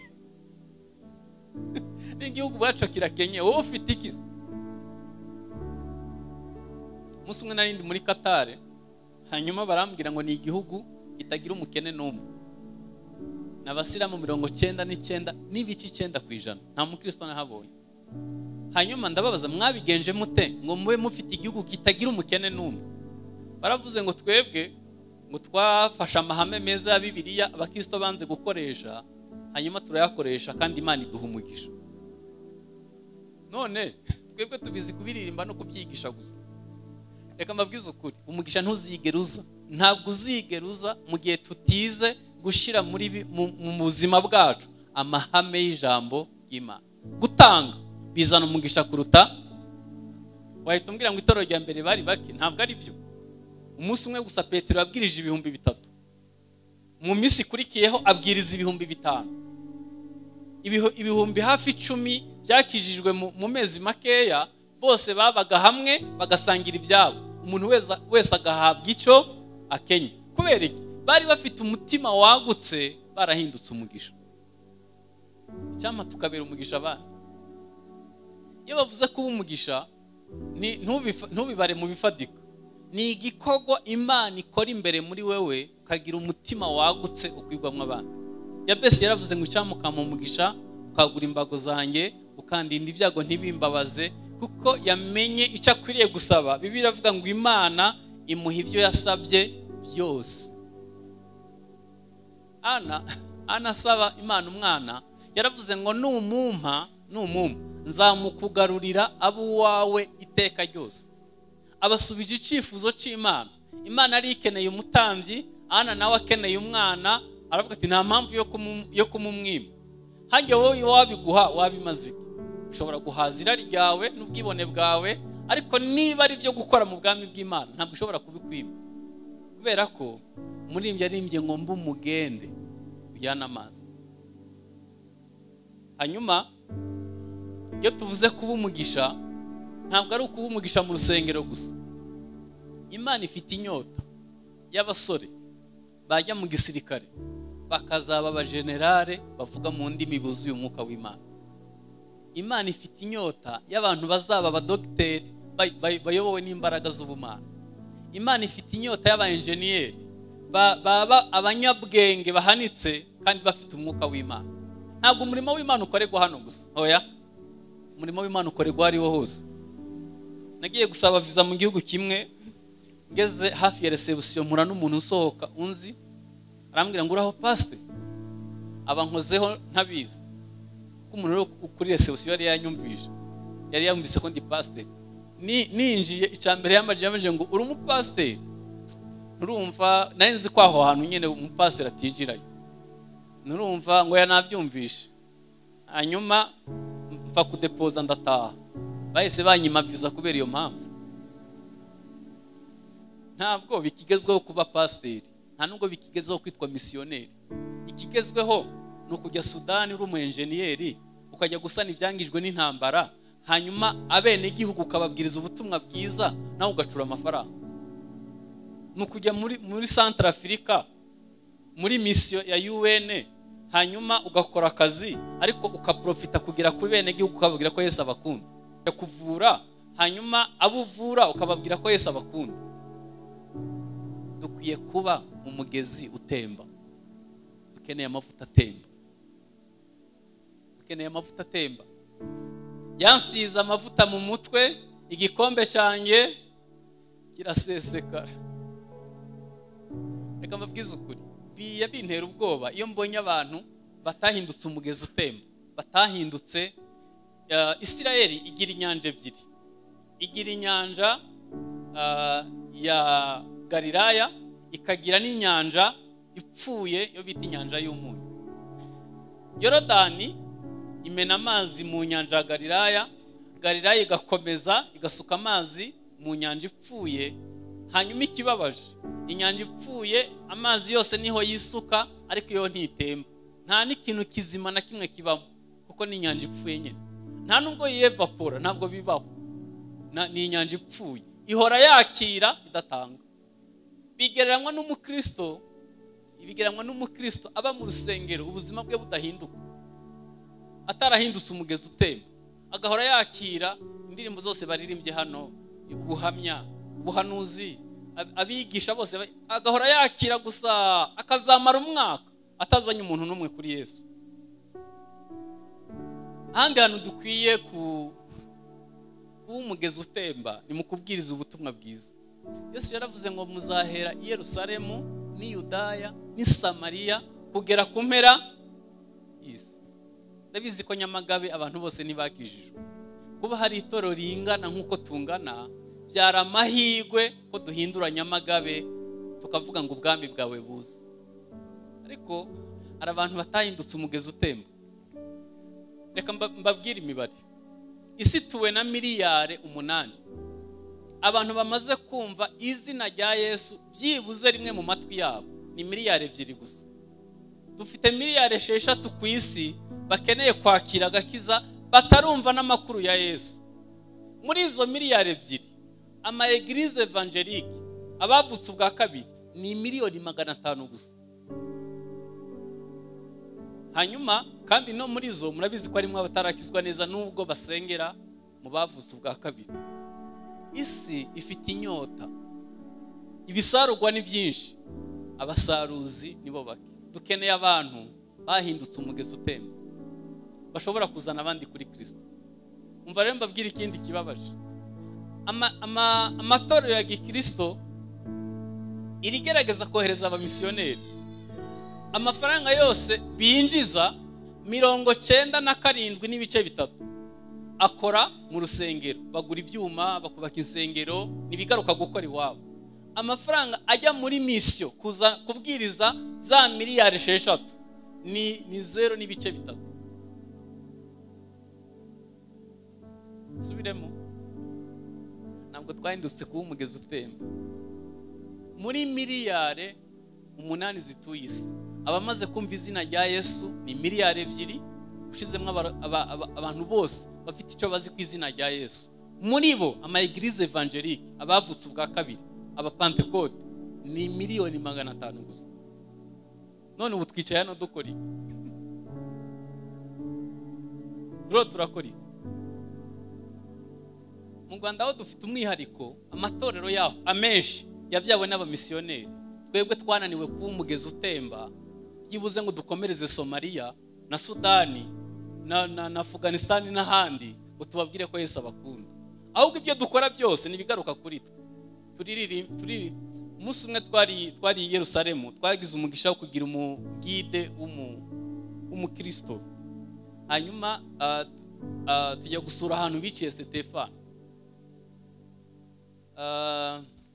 n'igihugu ubwacu kirakenye wowe ufite iki se umunsi umwe nari ndi muri katare hanyuma barambwira ngo ni igihugu kitagira umukene n'umwe ni abasiramu mirongo cyenda n'icyenda n'ibice icyenda ku ijana nta mukristo nahabonye hanyuma ndababaza mwabigenje mute ngo mube mufite igihugu kitagira umukene n'umwe baravuze ngo twebwe ngo twafashe amahame meza ya bibiliya abakristo banze gukoresha hanyuma turayakoresha kandi imana iduha umugisha none twebwe tubizi kubiririmba no kubyigisha gusa reka mbabwize ukuri umugisha ntuzigeruza ntabwo uzigeruza mu gihe tutize gushyira muri bi- mu mu buzima bwacu amahame y'ijambo ry'imana gutanga bizana umugisha kuruta wahita umbwira ngo itorero rya mbere bari bake ntabwo ari byo umunsi umwe gusa petero yabwirije ibihumbi bitatu mu minsi ikurikiyeho abwiriza ibihumbi bitanu Ibihu- ibihumbi hafi icumi byakijijwe mu- mu mezi makeya bose babaga hamwe bagasangira ibyabo umuntu weza- wese agahabwa icyo akenye kubera iki bari bafite umutima wagutse barahindutse umugisha icyampa tukabera umugisha abandi iyo bavuze kuba umugisha ni- ntubifa- ntubibare mu bifatika ni igikorwa imana ikora imbere muri wewe ukagira umutima wagutse ukwigwamo abandi yabesi yaravuze ngo icyamukama umugisha ukagura imbago zanjye ukandinda ibyago ntibimbabaze kuko yamenye icyo akwiriye gusaba bibi iravuga ngo imana imuha ibyo yasabye byose ana ana asaba imana umwana yaravuze ngo numumpa numumpa nzamukugarurira ab'uwawe iteka ryose abasubije icyifuzo cy'imana imana yari ikeneye umutambyi ana nawe akeneye umwana aravuga ati nta mpamvu yo kumu- yo kumumwima hajya wowe wabiguha wabimaze iki ushobora guhaza irari ryawe n'ubwibone bwawe ariko niba ari ibyo gukora mu bwami bw'imana ntabwo ushobora kubikwima kubera ko umuririmbyi yaririmbye ngo mbe umugende ujyana amazi hanyuma iyo tuvuze kuba umugisha ntabwo ari ukuba umugisha mu rusengero gusa imana ifite inyota y'abasore bajya mu gisirikare bakazaba abajenerare bavuga mu ndimi buzuye umwuka w'imana imana ifite inyota y'abantu bazaba abadogiteri bay- bay- bayobowe n'imbaraga z'ubumana imana ifite inyota y'abayenjeniyeri ba- baba abanyabwenge bahanitse kandi bafite umwuka w'imana ntabwo umurimo w'imana ukorerwa hano gusa hoya umurimo w'imana ukorerwa aho ariho hose nagiye gusaba viza mu gihugu kimwe ngeze hafi ya resebusiyo mpura n'umuntu usohoka unzi arambwira ngo uraho pasite aba nkozeho ntabizi ko umuntu uri kuri resebusiyo yari yanyumvise yari yamvise ko ndi pasiteri Ni- ninjiye icya mbere yambajije yambajije ngo uri umupasiteri nurumva nari nzi ko aho hantu nyine umupasiteri atinjirayo nurumva ngo yanabyumvishe hanyuma mfa kudepoza ndataha bahise banyima viza kubera iyo mpamvu ntabwo bikigezweho kuba pasiteri nta nubwo bikigezweho kwitwa misiyoneri ikigezweho ni ukujya sudani uri umuyenjeniyeri ukajya gusana ibyangijwe n'intambara hanyuma abenegihugu ukababwiriza ubutumwa bwiza nawe ugacura amafaranga ni ukujya muri muri santara afurika muri misiyo ya UN hanyuma ugakora akazi ariko ukaprofita kugera kuri bene gihugu ukababwira ko Yesu abakunda Ujya kuvura hanyuma abo uvura ukababwira ko Yesu abakunda dukwiye kuba umugezi utemba dukeneye amavuta atemba dukeneye amavuta atemba yansize amavuta mu mutwe igikombe cyanjye kirasesekara reka mbabwize ukuri bijya bintera ubwoba iyo mbonye abantu batahindutse umugezi utemba batahindutse eh, isirayeli igira inyanja ebyiri igira inyanja eh, ya galilaya ikagira n'inyanja ipfuye yo bita inyanja y'umunyu yorodani imena amazi mu nyanja ya galilaya galilaya igakomeza igasuka amazi mu nyanja ipfuye hanyuma ikibabaje inyanja ipfuye amazi yose niho yisuka ariko iyo ntitemba nta n'ikintu kizima na kimwe kibamo kuko ni inyanja ipfuye nyine nta nubwo yiyevapora ntabwo bibaho Na- ni inyanja ipfuye ihora yakira idatanga bigereranywa n'umukristo bigereranywa n'umukristo aba mu rusengero ubuzima bwe budahinduka atarahindutse umugezi utemba agahora yakira indirimbo zose baririmbye hano ubuhamya ubuhanuzi ab- abigisha bose ba- agahora yakira gusa akazamara umwaka atazanye umuntu n'umwe kuri yesu ahandi hantu dukwiye ku- kuba umugezi utemba ni mu kubwiriza ubutumwa bwiza yesu yaravuze ngo muzahera i yerusalemu n'i yudaya n'i samariya kugera ku mpera y'isi ndabizi ko nyamagabe abantu bose ntibakijijwe kuba hari itorero ringana nk'uko tungana byari amahirwe ko duhindura nyamagabe tukavuga ngo ubwami bwawe buze ariko hari abantu batahindutse umugezi utemba reka mba- mbabwire imibare isi ituwe na miliyari umunani abantu bamaze kumva izina rya yesu byibuze rimwe mu matwi yabo ni miliyari ebyiri gusa dufite miliyari esheshatu ku isi bakeneye kwakira agakiza batarumva n'amakuru ya yesu muri izo miliyari ebyiri ama egirize evangelike abavutse ubwa kabiri ni miliyoni magana atanu gusa hanyuma kandi no muri zo murabizi ko harimo abatarakizwa neza n'ubwo basengera mu bavutse ubwa kabiri isi ifite inyota ibisarurwa ni byinshi abasaruzi nibo bake dukeneye abantu bahindutse umugezi utemba bashobora kuzana abandi kuri kirisito umva rero mbabwira ikindi kibabaje amatorero ya gikirisito irigerageza kohereza abamisiyoneri amafaranga yose binjiza mirongo cyenda na karindwi n'ibice bitatu akora mu rusengero bagura ibyuma bakubaka insengero ntibigaruka gukora iwabo amafaranga ajya muri misiyo kuza kubwiriza za miliyari esheshatu ni ni zeru n'ibice bitatu subiremo ntabwo twahindutse kuba umugezi utemba muri miliyari umunani zituye isi abamaze kumva izina rya yesu ni miliyari ebyiri ushizemo abantu bose bafite icyo bazi ku izina rya yesu muri bo ama egirize evangelike abavutse ubwa kabiri abapantekote ni miliyoni magana atanu gusa none ubu twicaye hano dukora iki rero turakora iki mu rwanda aho dufite umwihariko amatorero yaho amenshi yabyawe n'abamisiyoneri twebwe twananiwe kuba umugezi utemba byibuze ngo dukomereze somaliya na sudani na na afuganisitani n'ahandi ngo tubabwire ko Yesu abakunda ahubwo ibyo dukora byose ntibigaruka kuri twe turi umunsi umwe twari i Yerusalemu twagize umugisha wo kugira umugide w'umukirisito hanyuma tujya gusura ahantu biciye Sitefani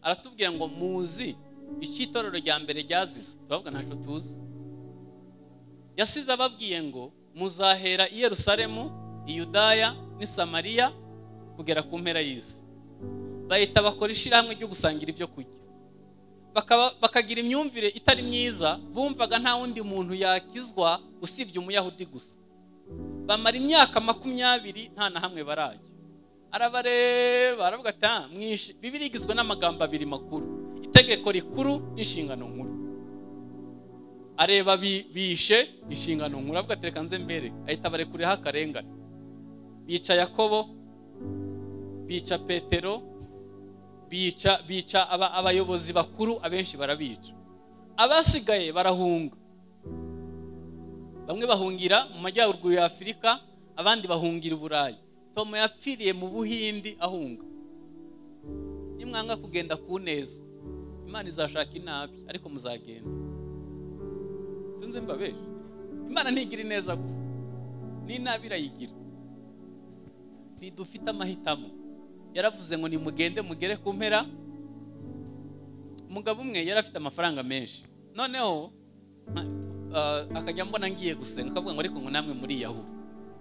aratubwira ngo muzi icy'itorero rya mbere ryazize turavuga ntacyo tuzi yasize ababwiye ngo muzahera i Yerusalemu i Yudaya n'i Samariya kugera ku mpera y'isi bahita bakora ishyirahamwe ryo gusangira ibyo kurya bakagira imyumvire itari myiza bumvaga nta wundi muntu yakizwa usibye umuyahudi gusa bamara imyaka makumyabiri nta na hamwe barajya arabareba aravuga ati mwinshi bibiri igizwe n'amagambo abiri makuru itegeko rikuru n'inshingano nkuru areba bishe inshingano nkuru avuga ati reka nze mbere ahita barekureho akarengane bica yakobo bica petero bica bica abayobozi bakuru abenshi barabica abasigaye barahunga bamwe bahungira mu majyaruguru ya afurika abandi bahungira uburayi tomo yapfiriye mu buhindi ahunga nimwanga kugenda ku neza imana izashaka inabi ariko muzagenda sinzi mbabeje imana ntigira ineza gusa n'inabi irayigira ntidufite amahitamo yaravuze ngo nimugende mugere ku mpera umugabo umwe yari afite amafaranga menshi noneho akajya mbona ngiye gusenga akavuga ngo ariko ngo namwe muriyahura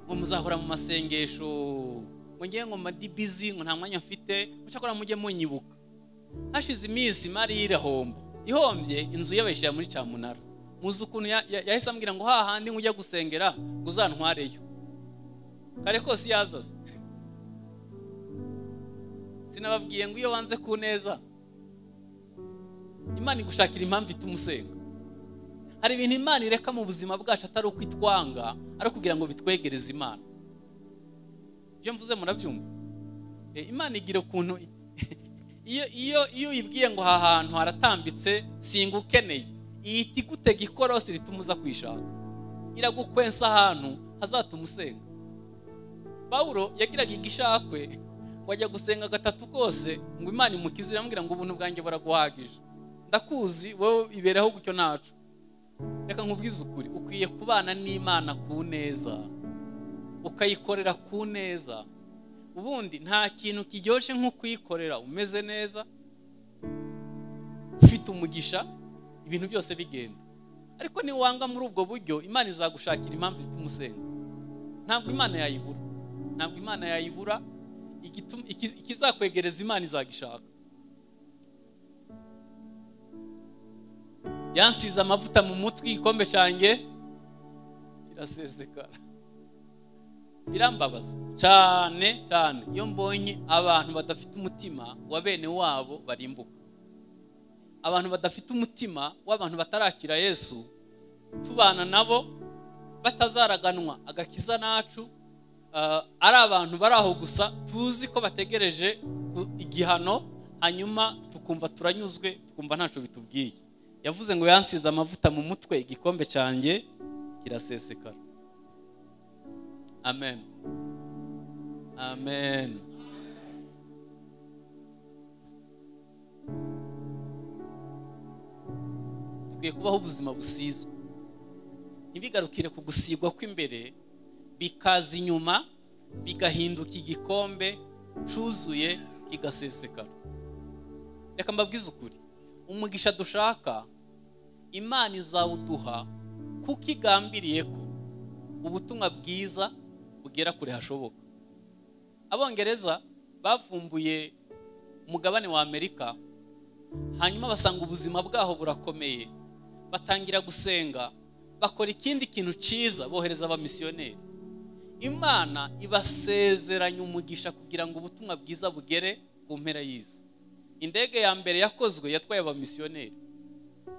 ngo muzahora mu masengesho ngo ngewe ngo madibizi ngo nta mwanya mfite mucakora mujye munyibuka hashize iminsi imari y'irahombo ihombye inzu y'abashyira muri cyamunara muzi ukuntu yahise ambwira ngo hahandi ujya gusengera ngo uzantwareyo kare kose yazaze sinababwiye ngo iyo wanze ku neza imana igushakira impamvu ituma usenga hari ibintu imana ireka mu buzima bwacu atari uko itwanga ari ukugira ngo bitwegereze imana ibyo mvuze murabyumva imana igira ukuntu iyo uyibwiye ngo aha hantu haratambitse singa ukeneye ihita igutega ikorosi rituma uza kwishaka iragukwensa ahantu hazatuma usenga pawuro yagiraga igishakwe ngo ajya gusenga gatatu kose ngo imana imukize iramubwira ngo ubuntu bwanjye buraguhagije ndakuzi wowe ibereho gutyo ntacu reka nkubwize ukuri ukwiye kubana n'imana ku neza ukayikorera ku neza ubundi nta kintu kiryoshye nko kuyikorera umeze neza ufite umugisha ibintu byose bigenda ariko niwanga muri ubwo buryo imana izagushakira impamvu zituma usenga ntabwo imana yayibura ntabwo imana yayibura igituma- iki- ikizakwegereza imana izagishaka yansize amavuta mu mutwe igikombe cyanjye kirasesekara birambabaza cyane cyane iyo mbonye abantu badafite umutima wa bene wabo barimbuka abantu badafite umutima w'abantu batarakira yesu tubana nabo batazaraganwa agakiza nacu ah, ari abantu bari aho gusa tuzi ko bategereje ku- igihano hanyuma tukumva turanyuzwe tukumva ntacyo bitubwiye yavuze ngo yansize amavuta mu mutwe igikombe cyanjye kirasesekara amen amen dukwiye kubaho ubuzima busizwe ntibigarukire ku gusigwa kw'imbere bikaza inyuma bigahinduka igikombe cyuzuye kigasesekara reka mbabwize ukuri umugisha dushaka imana izawuduha kuko igambiriye ko ubutumwa bwiza bugera kure hashoboka abongereza bavumbuye umugabane wa amerika hanyuma basanga ubuzima bwaho burakomeye batangira gusenga bakora ikindi kintu cyiza bohereza abamisiyoneri imana ibasezeranya umugisha kugira ngo ubutumwa bwiza bugere ku mpera y'isi indege ya mbere yakozwe yatwaye abamisiyoneri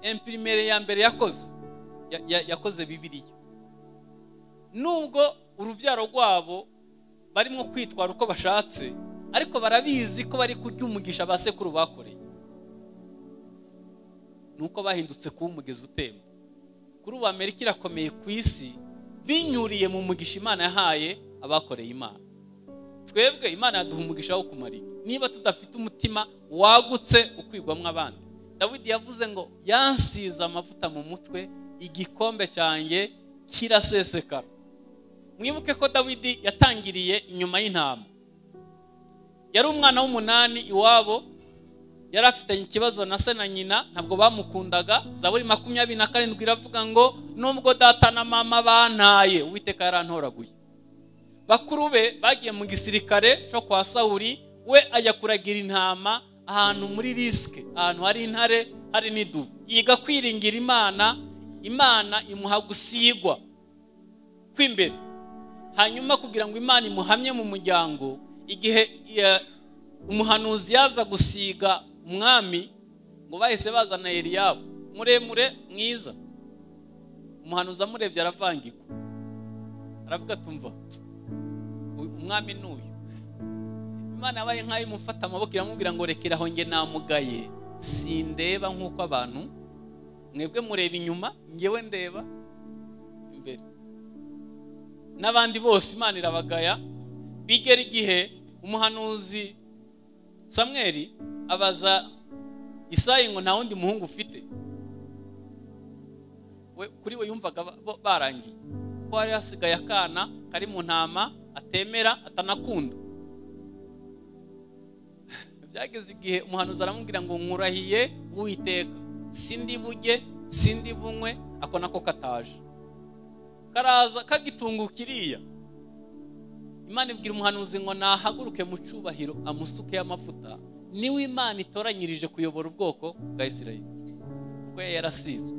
empirimere ya mbere yakoze ya- ya- yakoze bibiliya nubwo urubyaro rwabo barimo kwitwara uko bashatse ariko barabizi ko bari kurya umugisha ba sekuru bakoreye ni uko bahindutse kuba umugezi utemba kuri ubu amerika irakomeye ku isi binyuriye mu mugisha imana yahaye abakoreye imana twebwe imana yaduha umugisha wo kumarika niba tudafite umutima wagutse ukwigwamo abandi dawidi yavuze ngo yansize amavuta mu mutwe igikombe cyanjye kirasesekara mwibuke ko dawidi yatangiriye inyuma y'intama yari umwana w'umunani iwabo yari afitanye ikibazo na se na nyina ntabwo bamukundaga zaburi makumyabiri na karindwi iravuga ngo nubwo data na mama bantaye uwiteka yarantoraguye bakuru be bagiye mu gisirikare cyo kwa sawuri we ajya kuragira intama ahantu muri risike ahantu hari intare hari n'idubu yiga kwiringira imana imana imuha gusigwa kw'imbere hanyuma kugira ngo imana imuhamye mu muryango igihe eh, umuhanuzi yaza gusiga umwami ngo bahise bazana Eliyabu muremure mwiza umuhanuzi amurebye aravangirwa aravuga tumva uyu umwami ni uyu imana yabaye nk'ayo imufata amaboko iramubwira ngo rekera aho njye namugaye sindeba nk'uko abantu mwebwe mureba inyuma ngewe ndeba imbere n'abandi bose imana irabagaya bigera igihe umuhanuzi samweri abaza isayi ngo nta wundi muhungu ufite We- kuri we yumvaga ba- bo- barangiye ko hari hasigaye akana kari mu ntama atemera atanakunda byageze igihe umuhanuzi aramubwira ngo nkurahiye uwiteka sindi buge sindi bunywe ako nako kataje karaza kagitunguka iriya imana ibwira umuhanuzi ngo nahaguruke mu cyubahiro amusuke y'amavuta niwe imana itoranyirije kuyobora ubwoko bwa isirayeli kuko yari yarasizwe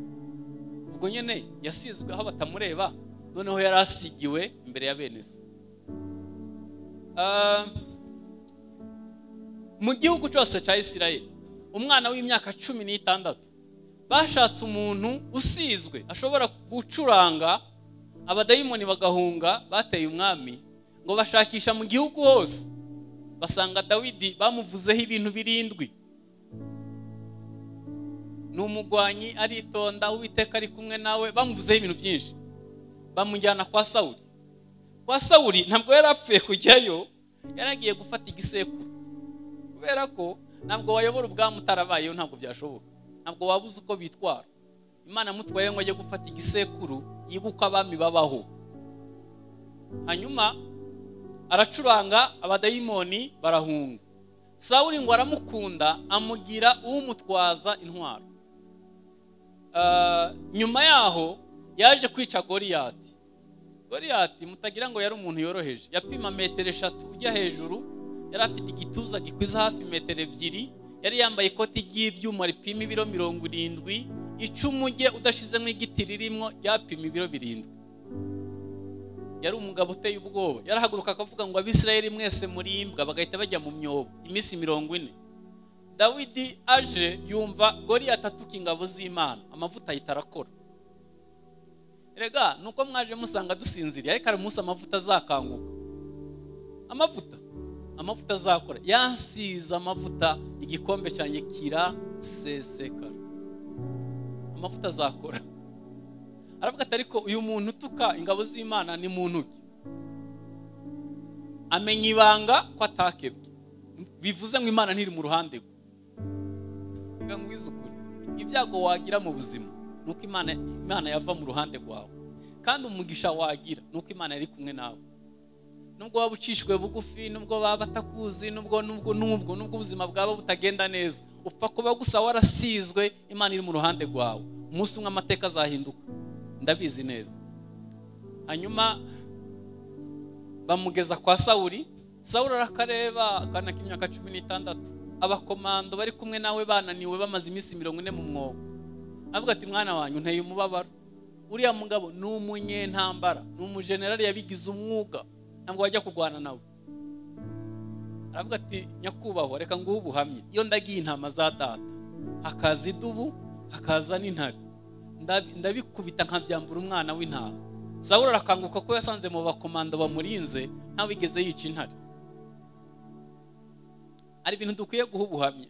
ubwo nyine yasizwe aho batamureba noneho yari asigiwe imbere ya bene se Ah, mu gihugu cyose cya isirayeli umwana w'imyaka cumi n'itandatu bashatse umuntu usizwe ashobora gucuranga abadayimoni bagahunga bateye umwami ngo bashakisha mu gihugu hose basanga dawidi bamuvuzeho ibintu birindwi ni umugwanyi aritonda uwiteka ari kumwe nawe bamuvuzeho ibintu byinshi bamujyana kwa sawuri kwa sawuri ntabwo yari apfuye kujyayo yari agiye gufata igisekuru kubera ko ntabwo wayobora ubwami utarabayeho ntabwo byashoboka ntabwo wabuze uko bitwara imana mutwaye ngo ajye gufata igisekuru yiga uko abami babaho hanyuma aracuranga abadayimoni barahunga sawuri ngo aramukunda amugira uwumutwaza intwaro Ah, nyuma yaho yaje kwica goriyati goriyati mutagira ngo yari umuntu yoroheje yapima metero eshatu ujya hejuru yari afite igituza gikwiza hafi metero ebyiri yari yambaye ikoti ry'ibyuma ripima ibiro mirongo irindwi icumu rye udashizemo igiti ririmo ryapima ibiro birindwi yari umugabo uteye ubwoba yarahaguruka akavuga ngo abisirayeli mwese murimbwa bagahita bajya mu myobo iminsi mirongo ine dawidi aje yumva goriyati atuka ingabo z'imana amavuta ahita arakora rega nuko mwaje musanga dusinziriye ariko hari umunsi amavuta azakanguka amavuta amavuta azakora yansize amavuta igikombe cyanjye kirasesekara amavuta azakora aravuga ati ariko uyu muntu utuka ingabo z'imana ni muntu ki amenya ibanga ko atakebwe bivuze ngo imana ntiri mu ruhande rwe reka nk'izukure ibyago wagira mu buzima ni uko imana imana yava mu ruhande rwawe kandi umugisha wagira ni uko imana yari kumwe nawe nubwo waba ucishwe bugufi nubwo baba batakuzi nubwo nubwo nubwo nubwo ubuzima bwaba butagenda neza upfa kuba gusa warasizwe imana iri mu ruhande rwawe umunsi umwe amateka azahinduka ndabizi neza hanyuma bamugeza kwa sawuri sawuri arakareba akana k'imyaka cumi n'itandatu abakomando bari kumwe nawe bananiwe bamaze iminsi mirongo ine mu mwobo avuga ati mwana wanyu unteye umubabaro uriya mugabo ni umunyentambara ni umujenerali yabigize umwuga ntabwo wajya kurwana nawe aravuga ati nyakubahwa reka nguhe ubuhamye iyo ndagiye intama za data hakaza idubu hakaza n'intare ndabikubita nkabyambura umwana w'intama sawura arakanguka ko yasanze mu bakomando bamurinze ntawigeze yica intare hari ibintu dukwiye guha ubuhamya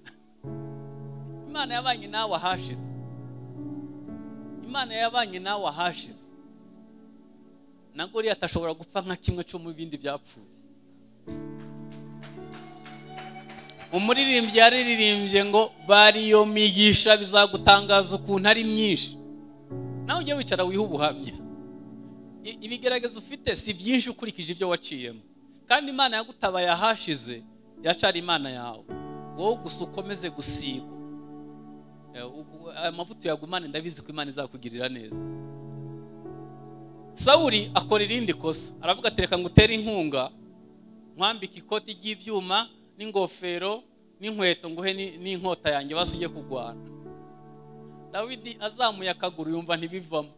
imana yabanye nawe ahashize imana yabanye nawe ahashize na goriya atashobora gupfa nka kimwe cyo mu bindi byapfuye umuririmbyi yaririmbye ngo bari iyo migisha bizagutangaza ukuntu ari myinshi nawe ujye wicara wiha ubuhamya ibigaragaza ufite si byinshi ukurikije ibyo waciyemo kandi imana yagutabaye ahashize yacara imana yawe wowe gusa ukomeze gusigwa amavuta uyagumane ndabizi ko imana izakugirira neza sawuri akora irindi kosa aravuga ati reka ngo utere inkunga nkwambike ikoti ry'ibyuma n'ingofero n'inkweto nguhe n'inkota yanjye basi ugiye kurwana dawidi azamuye akaguru yumva ntibivamo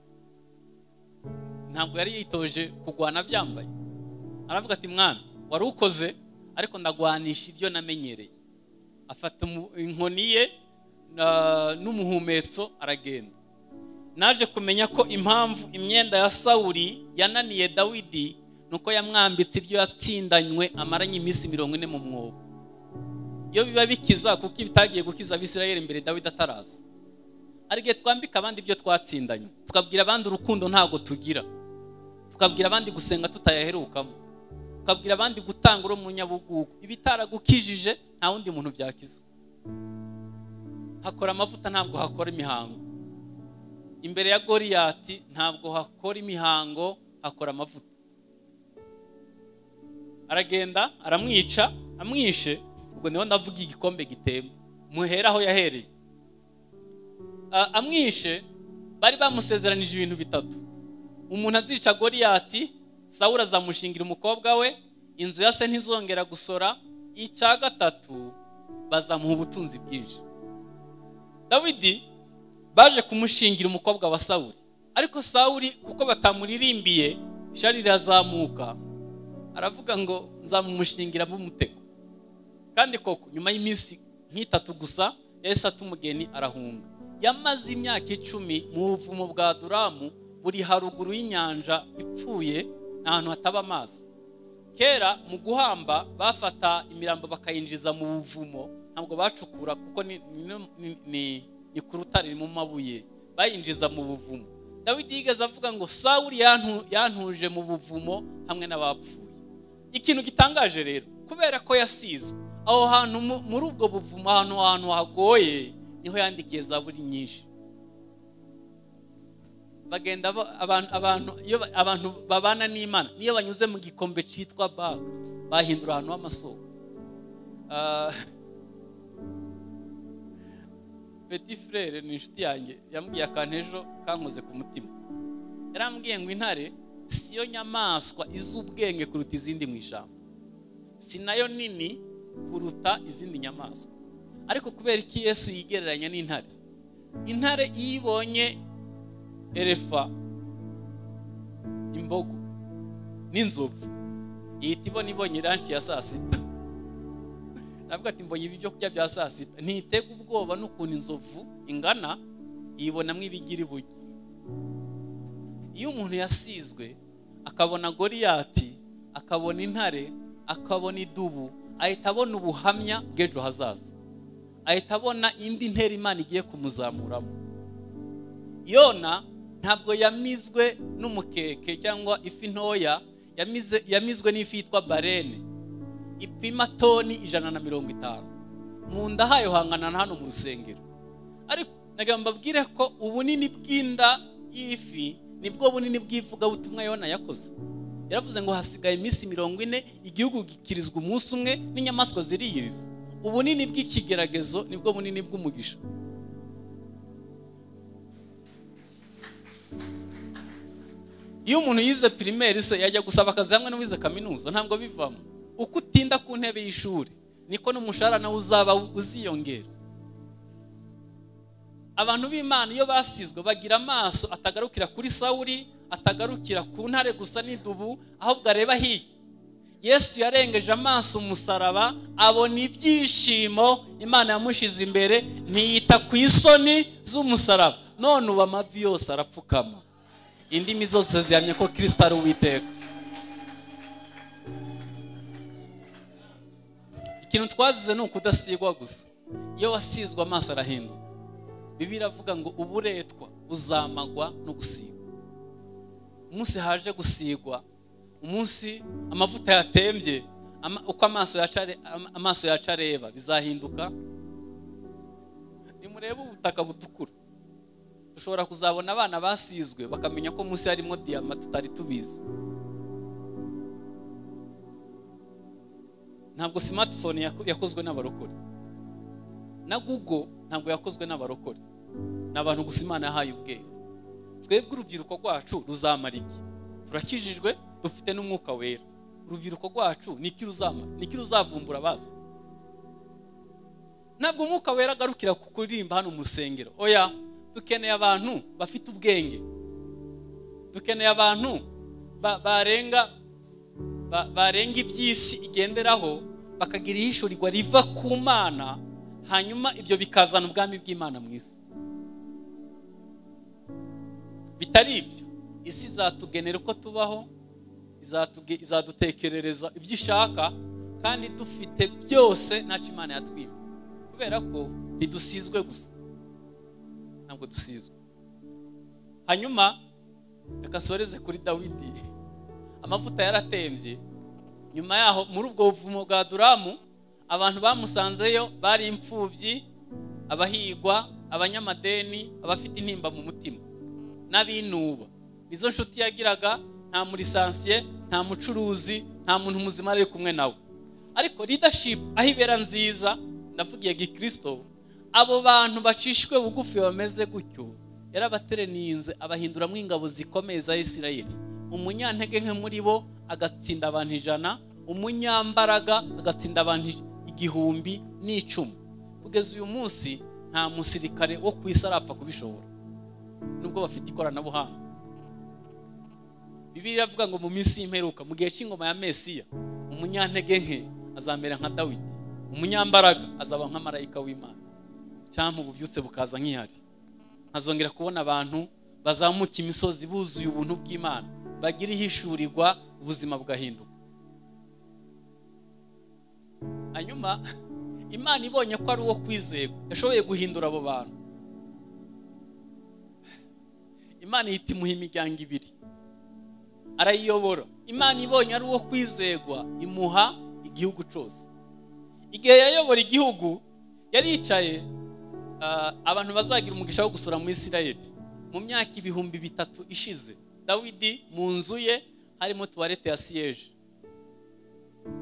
ntabwo yari yitoje kurwana byambaye aravuga ati mwana wari ukoze ariko ndagwanisha ibyo namenyereye afata inkoni ye n'umuhumetso aragenda naje kumenya ko impamvu imyenda ya sawuri yananiye dawidi ni uko yamwambitse ibyo yatsindanywe amaranye iminsi mirongo ine mu mwobo iyo biba bikiza kuko bitagiye gukiza abisirayeli mbere dawidi ataraza hari igihe twambika abandi ibyo twatsindanye tukabwira abandi urukundo ntabwo tugira tukabwira abandi gusenga tutayaherukamo tukabwira abandi gutanga uri umunyabugugu ibitaragukijije nta wundi muntu byakiza hakora amavuta ntabwo hakora imihango imbere ya goriyati ntabwo hakora imihango hakora amavuta aragenda aramwica amwishe ubwo niho ndavuga igikombe gitemba muhera aho yahereye amwishe bari bamusezeranije ibintu bitatu umuntu azica goriyati sawura azamushingira umukobwa we inzu ya se ntizongera gusora icya gatatu bazamuha ubutunzi bwinshi dawidi baje kumushingira umukobwa wa sawuri ariko sawuri kuko batamuririmbiye ishari rirazamuka aravuga ngo nzamumushingira mumutego kandi koko nyuma y'iminsi nk'itatu gusa yahise atuma umugeni arahunga yamaze imyaka icumi mu buvumo bwa duramu buri haruguru y'inyanja ipfuye ni ahantu hataba amazi kera mu guhamba bafata imirambo bakayinjiza mu buvumo ntabwo bacukura kuko ni ku rutare mu mabuye bayinjiza mu buvumo dawidi yigeze avuga ngo sawuri yantuje mu buvumo hamwe n'abapfuye ikintu gitangaje rero kubera ko yasizwe aho hantu muri ubwo buvumo ahantu ahantu hagoye niho yandikiye za buri nyinshi bagenda abantu iyo abantu babana n'imana niyo banyuze mu gikombe cyitwa baga bahindura ahantu h'amasoko peti frere ni inshuti yanjye yambwiye akantu ejo kankoze ku mutima yarambwiye ngo intare siyo nyamaswa izi ubwenge kuruta izindi mu ijambo si nayo nini kuruta izindi nyamaswa ariko kubera iki yesu yigereranya n'intare intare iyo ibonye erefa imbogo n'inzovu ihita ibona ibonye iranshi ya saa sita navuga ati mbonye ibyo kurya bya saa sita ntitega ubwoba n'ukuntu inzovu ingana yibonamo ibigira ibuye iyo umuntu yasizwe akabona goriyati akabona intare akabona idubu ahita abona ubuhamya bw'ejo hazaza ahita abona indi ntera imana igiye kumuzamuramo yona ntabwo yamizwe n'umukeke cyangwa ifi ntoya yamizwe n'ifi yitwa barene ipima toni ijana na mirongo itanu mu nda hayo hangana na hano mu rusengero ariko nagamba mbabwire ko ubunini bw'inda y'ifi nibwo bunini bw'ivugabutumwa yona yakoze yaravuze ngo hasigaye iminsi mirongo ine igihugu gikirizwa umunsi umwe n'inyamaswa ziriyiriza ubunini bw'ikigeragezo nibwo bunini bw'umugisha iyo umuntu yize pirimeri se yajya gusaba akazi hamwe n'uwize kaminuza ntabwo bivamo uko utinda ku ntebe y'ishuri niko n'umushahara nawe uzaba uziyongera abantu b'imana iyo basizwe bagira amaso atagarukira kuri sawuri atagarukira ku ntare gusa n'idubu ahubwo areba hirya yesu yarengeje amaso umusaraba abona ibyishimo imana yamushyize imbere ntiyita ku isoni z'umusaraba none ubu amavi yose arapfukama indimi zose zihamye ko kirisita ari uwiteka ikintu twazize ni ukudasigwa gusa iyo wasizwe amaso arahinduka bibi iravuga ngo uburetwa buzamagwa no gusigwa umunsi haje gusigwa umunsi amavuta yatembye uko amaso yaca areba bizahinduka nimurebe ubutaka butukura dushobora kuzabona abana basizwe bakamenya ko munsi harimo diyama tutari tubizi ntabwo simatifone yakozwe n'abarokore na google ntabwo yakozwe n'abarokore ni abantu gusa imana yahaye ubwenge twebwe urubyiruko rwacu ruzamara iki turakijijwe dufite n'umwuka wera urubyiruko rwacu niki ruzavumbura bazi ntabwo umwuka wera agarukira ku kuririmba hano mu rusengero oya dukeneye abantu bafite ubwenge dukeneye abantu barenga barenga iby'isi igenderaho bakagira ihishurirwa riva ku mana hanyuma ibyo bikazana ubwami bw'imana mu isi bitari ibyo isi izatugenera uko tubaho izadutekerereza ibyo ishaka kandi dufite byose ntacyo imana yatwiba kubera ko ntidusizwe gusa ntabwo dusizwe hanyuma reka soreze kuri dawidi amavuta yaratembye nyuma yaho muri ubwo buvumo bwa duramu abantu bamusanzeyo bari imfubyi abahigwa abanyamadeni abafite intimba mu mutima n'abinuba nizo nshuti yagiraga nta murisansiye nta mucuruzi nta muntu muzima ari kumwe nawe ariko leadership aho ibera nziza ndavugiye gikirisito abo bantu bacishwe bugufi bameze gutyo yarabatereniye abahinduramo ingabo zikomeye za isirayeli umunyantege nke muri bo agatsinda abantu ijana umunyambaraga agatsinda abantu igihumbi n'icumi kugeza uyu munsi nta musirikare wo ku isi arapfa kubishobora nubwo bafite ikoranabuhanga bibiri iravuga ngo mu minsi y'imperuka mu gihe cy'ingoma ya mesiya umunyantege nke azamera nka dawidi umunyambaraga azaba nka marayika w'imana cyangwa ububyutse bukaza nk'ihari nkazongera kubona abantu bazamuka imisozi buzuye ubuntu bw'imana bagira ihishurirwa ubuzima bugahinduka hanyuma imana ibonye ko ari uwo kwizerwa yashoboye guhindura abo bantu imana ihita imuha imiryango ibiri arayiyobora imana ibonye ari uwo kwizerwa imuha igihugu cyose igihe yayobora igihugu yaricaye abantu bazagira umugisha wo gusura muri isirayeli mu myaka ibihumbi bitatu ishize dawidi mu nzu ye harimo tuwarete ya siyeje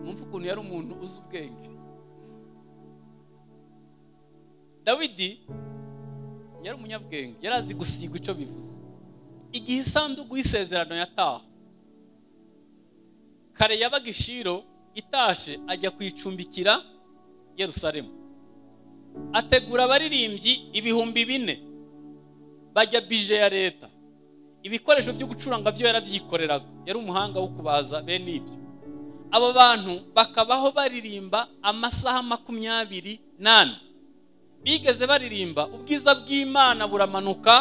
mwumva ukuntu yari umuntu uzi ubwenge dawidi yari umunyabwenge yari azi gusiga icyo bivuze igihe isanduku y'isezerano yataha kare yabaga ishiro itashe ajya kuyicumbikira yerusalemu ategura abaririmbyi ibihumbi bine bajya bije ya leta ibikoresho byo gucuranga byo yarabyikoreraga yari umuhanga wo kubaza bene ibyo abo bantu bakabaho baririmba amasaha makumyabiri n'ane bigeze baririmba ubwiza bw'imana buramanuka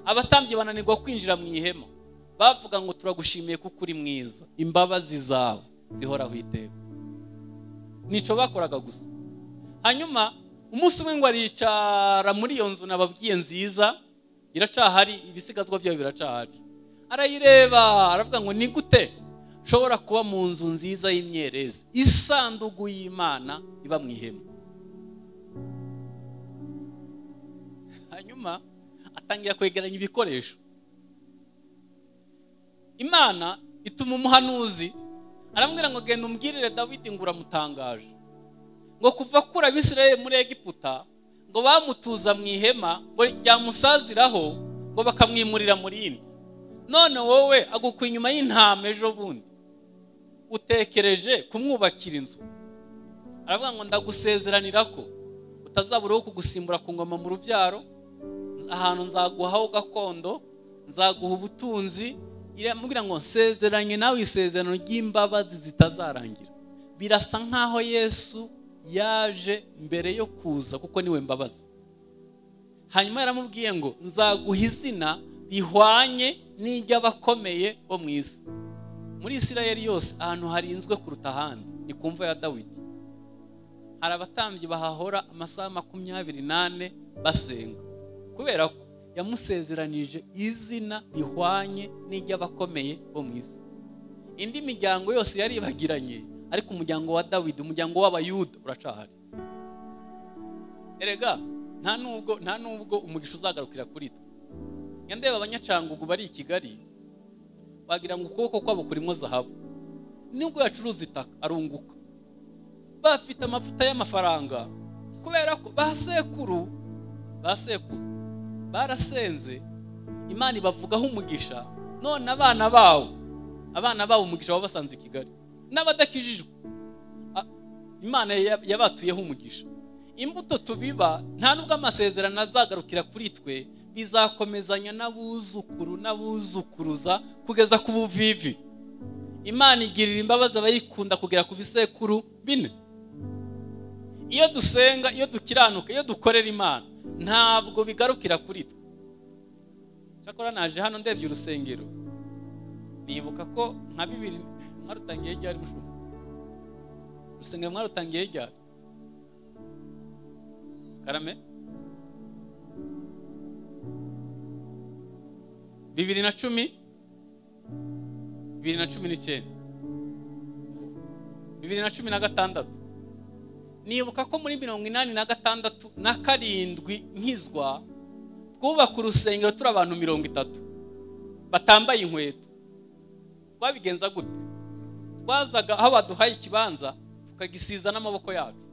abatambyi bananirwa kwinjira mu ihema bavuga ngo turagushimiye kuko uri mwiza imbabazi zawe zihoraho iteka nicyo bakoraga gusa hanyuma umunsi umwe ngo aricara muri iyo nzu nababwiye nziza iracahari ibisigazwa byayo biracahari arayireba aravuga ngo ni gute nshobora kuba mu nzu nziza y'imyerezi isandugu y'imana iba mu ihema hanyuma atangira kwegeranya ibikoresho imana ituma umuhanuzi arambwira ngo genda umbwirire dawidi ngo uramutangaje ngo kuva kuri abisirayeli muri egiputa ngo bamutuza mu ihema ngo ryamusaziraho ngo bakamwimurira mu rindi none wowe agukwa inyuma y'intama ejo bundi utekereje kumwubakira inzu aravuga ngo ndagusezeranira ko utazaburaho kugusimbura ku ngoma mu rubyaro ahantu nzaguhaho gakondo nzaguha ubutunzi iramubwira ngo nsezeranye nawe isezerano ry'imbabazi zitazarangira birasa nk'aho yesu yaje mbere yo kuza kuko niwe mbabazi hanyuma yaramubwiye ngo nzaguha izina rihwanye n'iry'abakomeye bo mu isi muri isirayeli yose ahantu harinzwe kuruta ahandi ni ku mva ya dawidi hari abatambyi bahahora amasaha makumyabiri n'ane basenga kubera ko yamusezeranije izina rihwanye n'iry'abakomeye bo mu isi indi miryango yose yaribagiranye ariko umuryango wa dawidi umuryango w'abayuda uracahari erega nta nubwo nta nubwo umugisha uzagarukira kuri twe ndeba abanyacangugu bari i kigali bagira ngo ukuboko kwabo kurimo zahabu nubwo yacuruza itaka arunguka bafite amavuta y'amafaranga kubera ko ba sekuru ba sekuru barasenze imana ibavugaho umugisha none abana bawo abana bawo umugisha wabasanze i kigali n'abadakijijwe imana yabatuyeho umugisha imbuto tubiba nta nubwo amasezerano azagarukira kuri twe bizakomezanya n'abuzukuru n'abuzukuruza kugeza ku buvivi imana igirira imbabazi abayikunda kugera ku bisekuru bine iyo dusenga iyo dukiranuka iyo dukorera imana ntabwo bigarukira kuri twe cyakora naje hano ndebye urusengero nibuka ko nka bibiri mwarutangiye ryari mushumba urusengero mwarutangiye ryari karame bibiri na cumi bibiri na cumi n'icyenda bibiri na cumi na gatandatu nibuka ko muri mirongo inani na gatandatu na karindwi nkizwa twubaka urusengero turi abantu mirongo itatu batambaye inkweto twabigenza gute twazaga aho baduhaye ikibanza tukagisiza n'amaboko yacu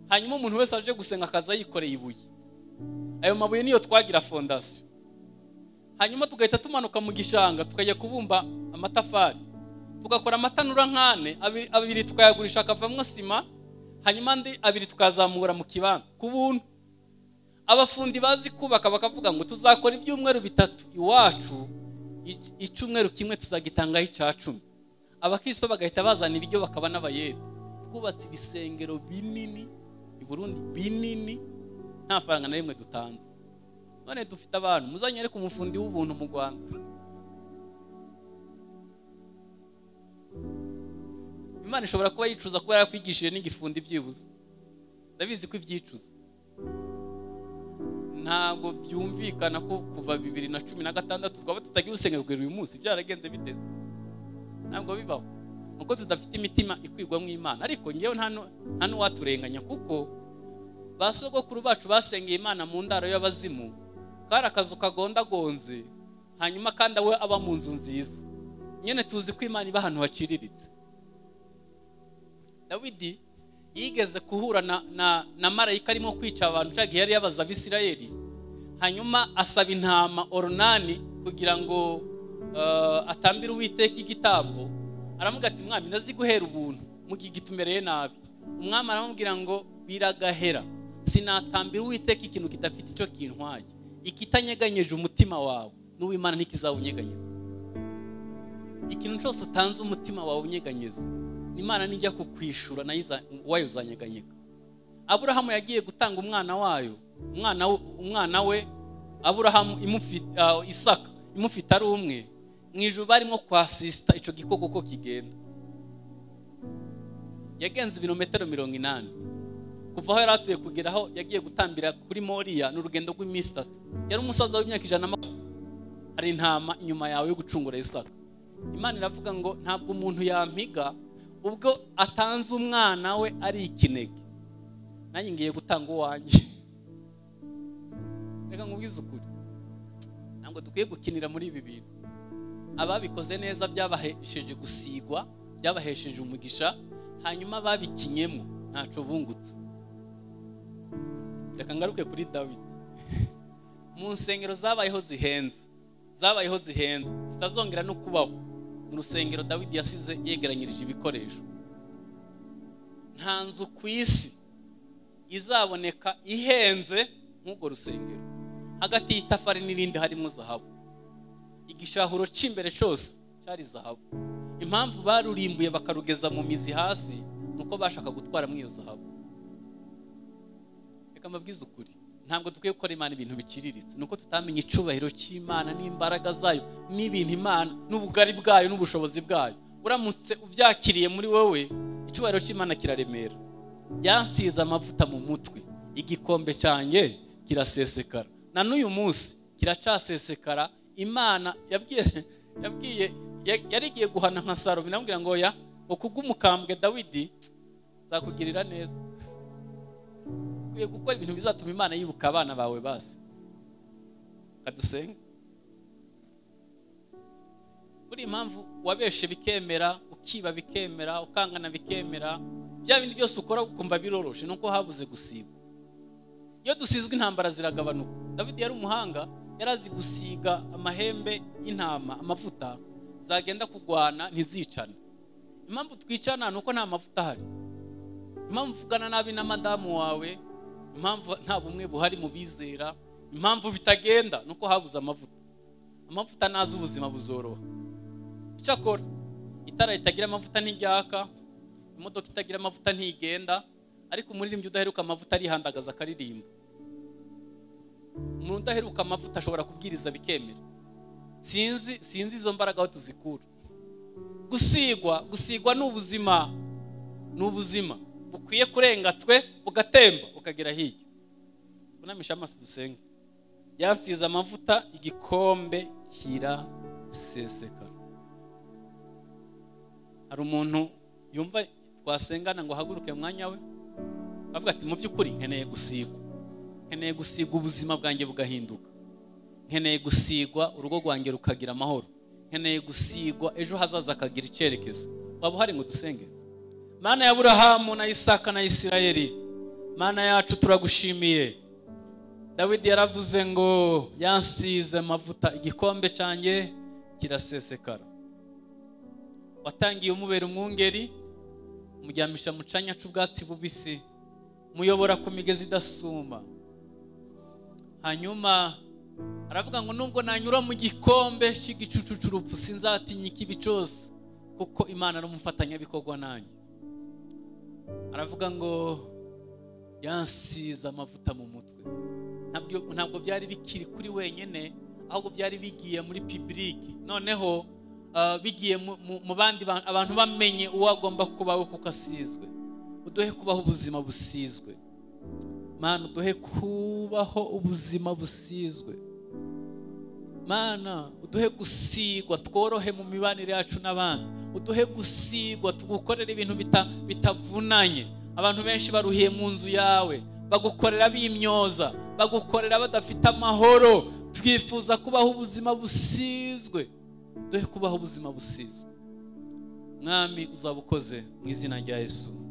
hanyuma umuntu wese aje gusenga akaza yikoreye ibuye ayo mabuye niyo twagira fondasiyo hanyuma tugahita tumanuka mu gishanga tukajya kubumba amatafari tugakora amatanura nk'ane abiri tukayagurisha akavamo sima hanyuma andi abiri tukazamura mu kibanda ku buntu abafundi bazi kubaka bakavuga ngo tuzakora ibyumweru bitatu iwacu icyumweru kimwe tuzagitangaho icya cumi abakristo bagahita bazana ibiryo bakaba n'abayede twubatse ibisengero binini i burundi binini nta faranga na rimwe dutanze none dufite abantu muzanye ariko umufundi w'ubuntu mu rwanda imana ishobora kuba yicuza kuba yarakwigishije n'igifundi byibuze ndabizi ko ibyicuza ntabwo byumvikana ko kuva bibiri na cumi na gatandatu twaba tutagira urusengero uyu munsi byaragenze biteze ntabwo bibaho nuko tudafite imitima ikwigwamo imana ariko ngewe nta n'uwaturenganya kuko ba sogokuru bacu basengeye imana mu ndaro y'abazimu kari akazu kagondagonze hanyuma kandi we aba mu nzu nziza nyine tuzi ko imana iba ahantu haciriritse dawidi yigeze guhura na marayika arimo kwica abantu ushaka yari yabaza abisirayeli hanyuma asaba intama orunani kugira ngo atambira uwiteka igitambo aramubwira ati mwami ndaziguhera ubuntu mugihe gitumereye nabi umwami aramubwira ngo biragahera sinatambira uwiteka ikintu kidafite icyo kintwaye ikitanyeganyeje umutima wawe n'uwimana ntikizawunyeganyeza ikintu cyose utanze umutima wawe unyeganyeza imana nijya kukwishura nayo iza- wayo uzanyeganyega aburahamu yagiye gutanga umwana wayo umwana we- umwana we aburahamu imufi- ah, isaka imufite ari umwe mu ijoro barimo kwasisita icyo gikoko uko kigenda yagenze ibirometero mirongo inani kuva aho yari atuye kugera aho yagiye gutambira kuri moriya ni urugendo rw'iminsi itatu yari umusaza w'imyaka ijana na makumyabiri hari intama inyuma yawe yo gucungura isaka imana iravuga ngo ntabwo umuntu yampiga ubwo atanze umwana we ari ikinege nanjye ngiye gutanga uwanjye reka nkubwize ukuri ntabwo dukwiye gukinira muri ibi bintu ababikoze neza byabahesheje gusigwa byabahesheje umugisha hanyuma ababikinyemo ntacyo bungutse reka ngaruke kuri dawidi mu nsengero zabayeho zihenze zabayeho zihenze zitazongera no kubaho mu rusengero dawidi yasize yegeranyirije ibikoresho nta nzu ku isi izaboneka ihenze nk'urwo rusengero hagati y'itafari n'irindi harimo zahabu igishahuro cy'imbere cyose cyari zahabu impamvu barurimbuye bakarugeza mu mizi hasi ni uko bashaka gutwaramo iyo zahabu reka mbabwize ukuri ntabwo dukwiye gukora imana ibintu biciriritse ni uko tutamenya icyubahiro cy'imana n'imbaraga zayo n'ibintu imana n'ubugari bwayo n'ubushobozi bwayo uramutse ubyakiriye muri wowe icyubahiro cy'imana kiraremera yansize amavuta mu mutwe igikombe cyanjye kirasesekara na n'uyu munsi kiracasesekara imana yabwiye yabwiye ya- yari igiye guhana nka saro binamubwira ngo ya ukubw'umukambwe dawidi nzakugirira neza ukwiye gukora ibintu bizatuma imana yibuka abana bawe basi kadusenge buri impamvu wabeshe bikemera ukiba bikemera ukangana bikemera bya bindi byose ukora ukumva biroroshe nuko habuze gusigwa iyo dusizwe intambara ziragabanuka dawidi yari umuhanga yari azi gusiga amahembe y'intama amavuta zagenda kugwana ntizicane impamvu twicana ni uko nta mavuta ahari impamvu uvugana nabi na madamu wawe impamvu nta bumwe buhari mu bizera impamvu bitagenda ni uko habuze amavuta amavuta nazi ubuzima buzoroha icyakora itara ritagira amavuta ntiryaka imodoka itagira amavuta ntigenda ariko umuririmbyi udaheruka amavuta arihandagaza akaririmba umuntu udaheruka amavuta ashobora kubwiriza bikemera sinzi sinzi izo mbaraga aho tuzikura gusigwa gusigwa ni ubuzima ni ubuzima bukwiye kurenga twe bugatemba bukagera hirya unamisha amaso dusenge yansize amavuta igikombe kirasesekara hari umuntu yumva twasengana ngo ahaguruke mu mwanya we avuga ati mu by'ukuri nkeneye gusigwa nkeneye gusigwa ubuzima bwanjye bugahinduka nkeneye gusigwa urugo rwanjye rukagira amahoro nkeneye gusigwa ejo hazaza akagira icyerekezo waba uhari ngo dusenge mana ya burahamu na isaka na isirayeli mana yacu turagushimiye dawidi yaravuze ngo yansize amavuta igikombe cyanjye kirasesekara watangiye umubera umwungeri umuryamisha mu canya c'ubwatsi bubisi muyobora ku migezi idasuma hanyuma aravuga ngo nubwo nanyura mu gikombe cy'igicucu c'urupfu sinzatinya ikibi cyose kuko imana ari umufatanyabikorwa nanjye aravuga ngo yansize amavuta mu mutwe ntabyo ntabwo byari bikiri kuri wenyine ahubwo byari bigiye muri pibulike noneho ah, bigiye mu- mu- mu bandi ba- abantu bamenye uwo agomba kubaho kuko asizwe uduhe kubaho ubuzima busizwe mana uduhe kubaho ubuzima busizwe mana uduhe gusigwa tworohe mu mibanire yacu n'abandi uduhe gusigwa tugukorere ibintu bita- bitavunanye abantu benshi baruhiye mu nzu yawe bagukorera bimyoza bagukorera badafite amahoro twifuza kubaho ubuzima busizwe duhe kubaho ubuzima busizwe mwami uzaba ukoze mu izina rya yesu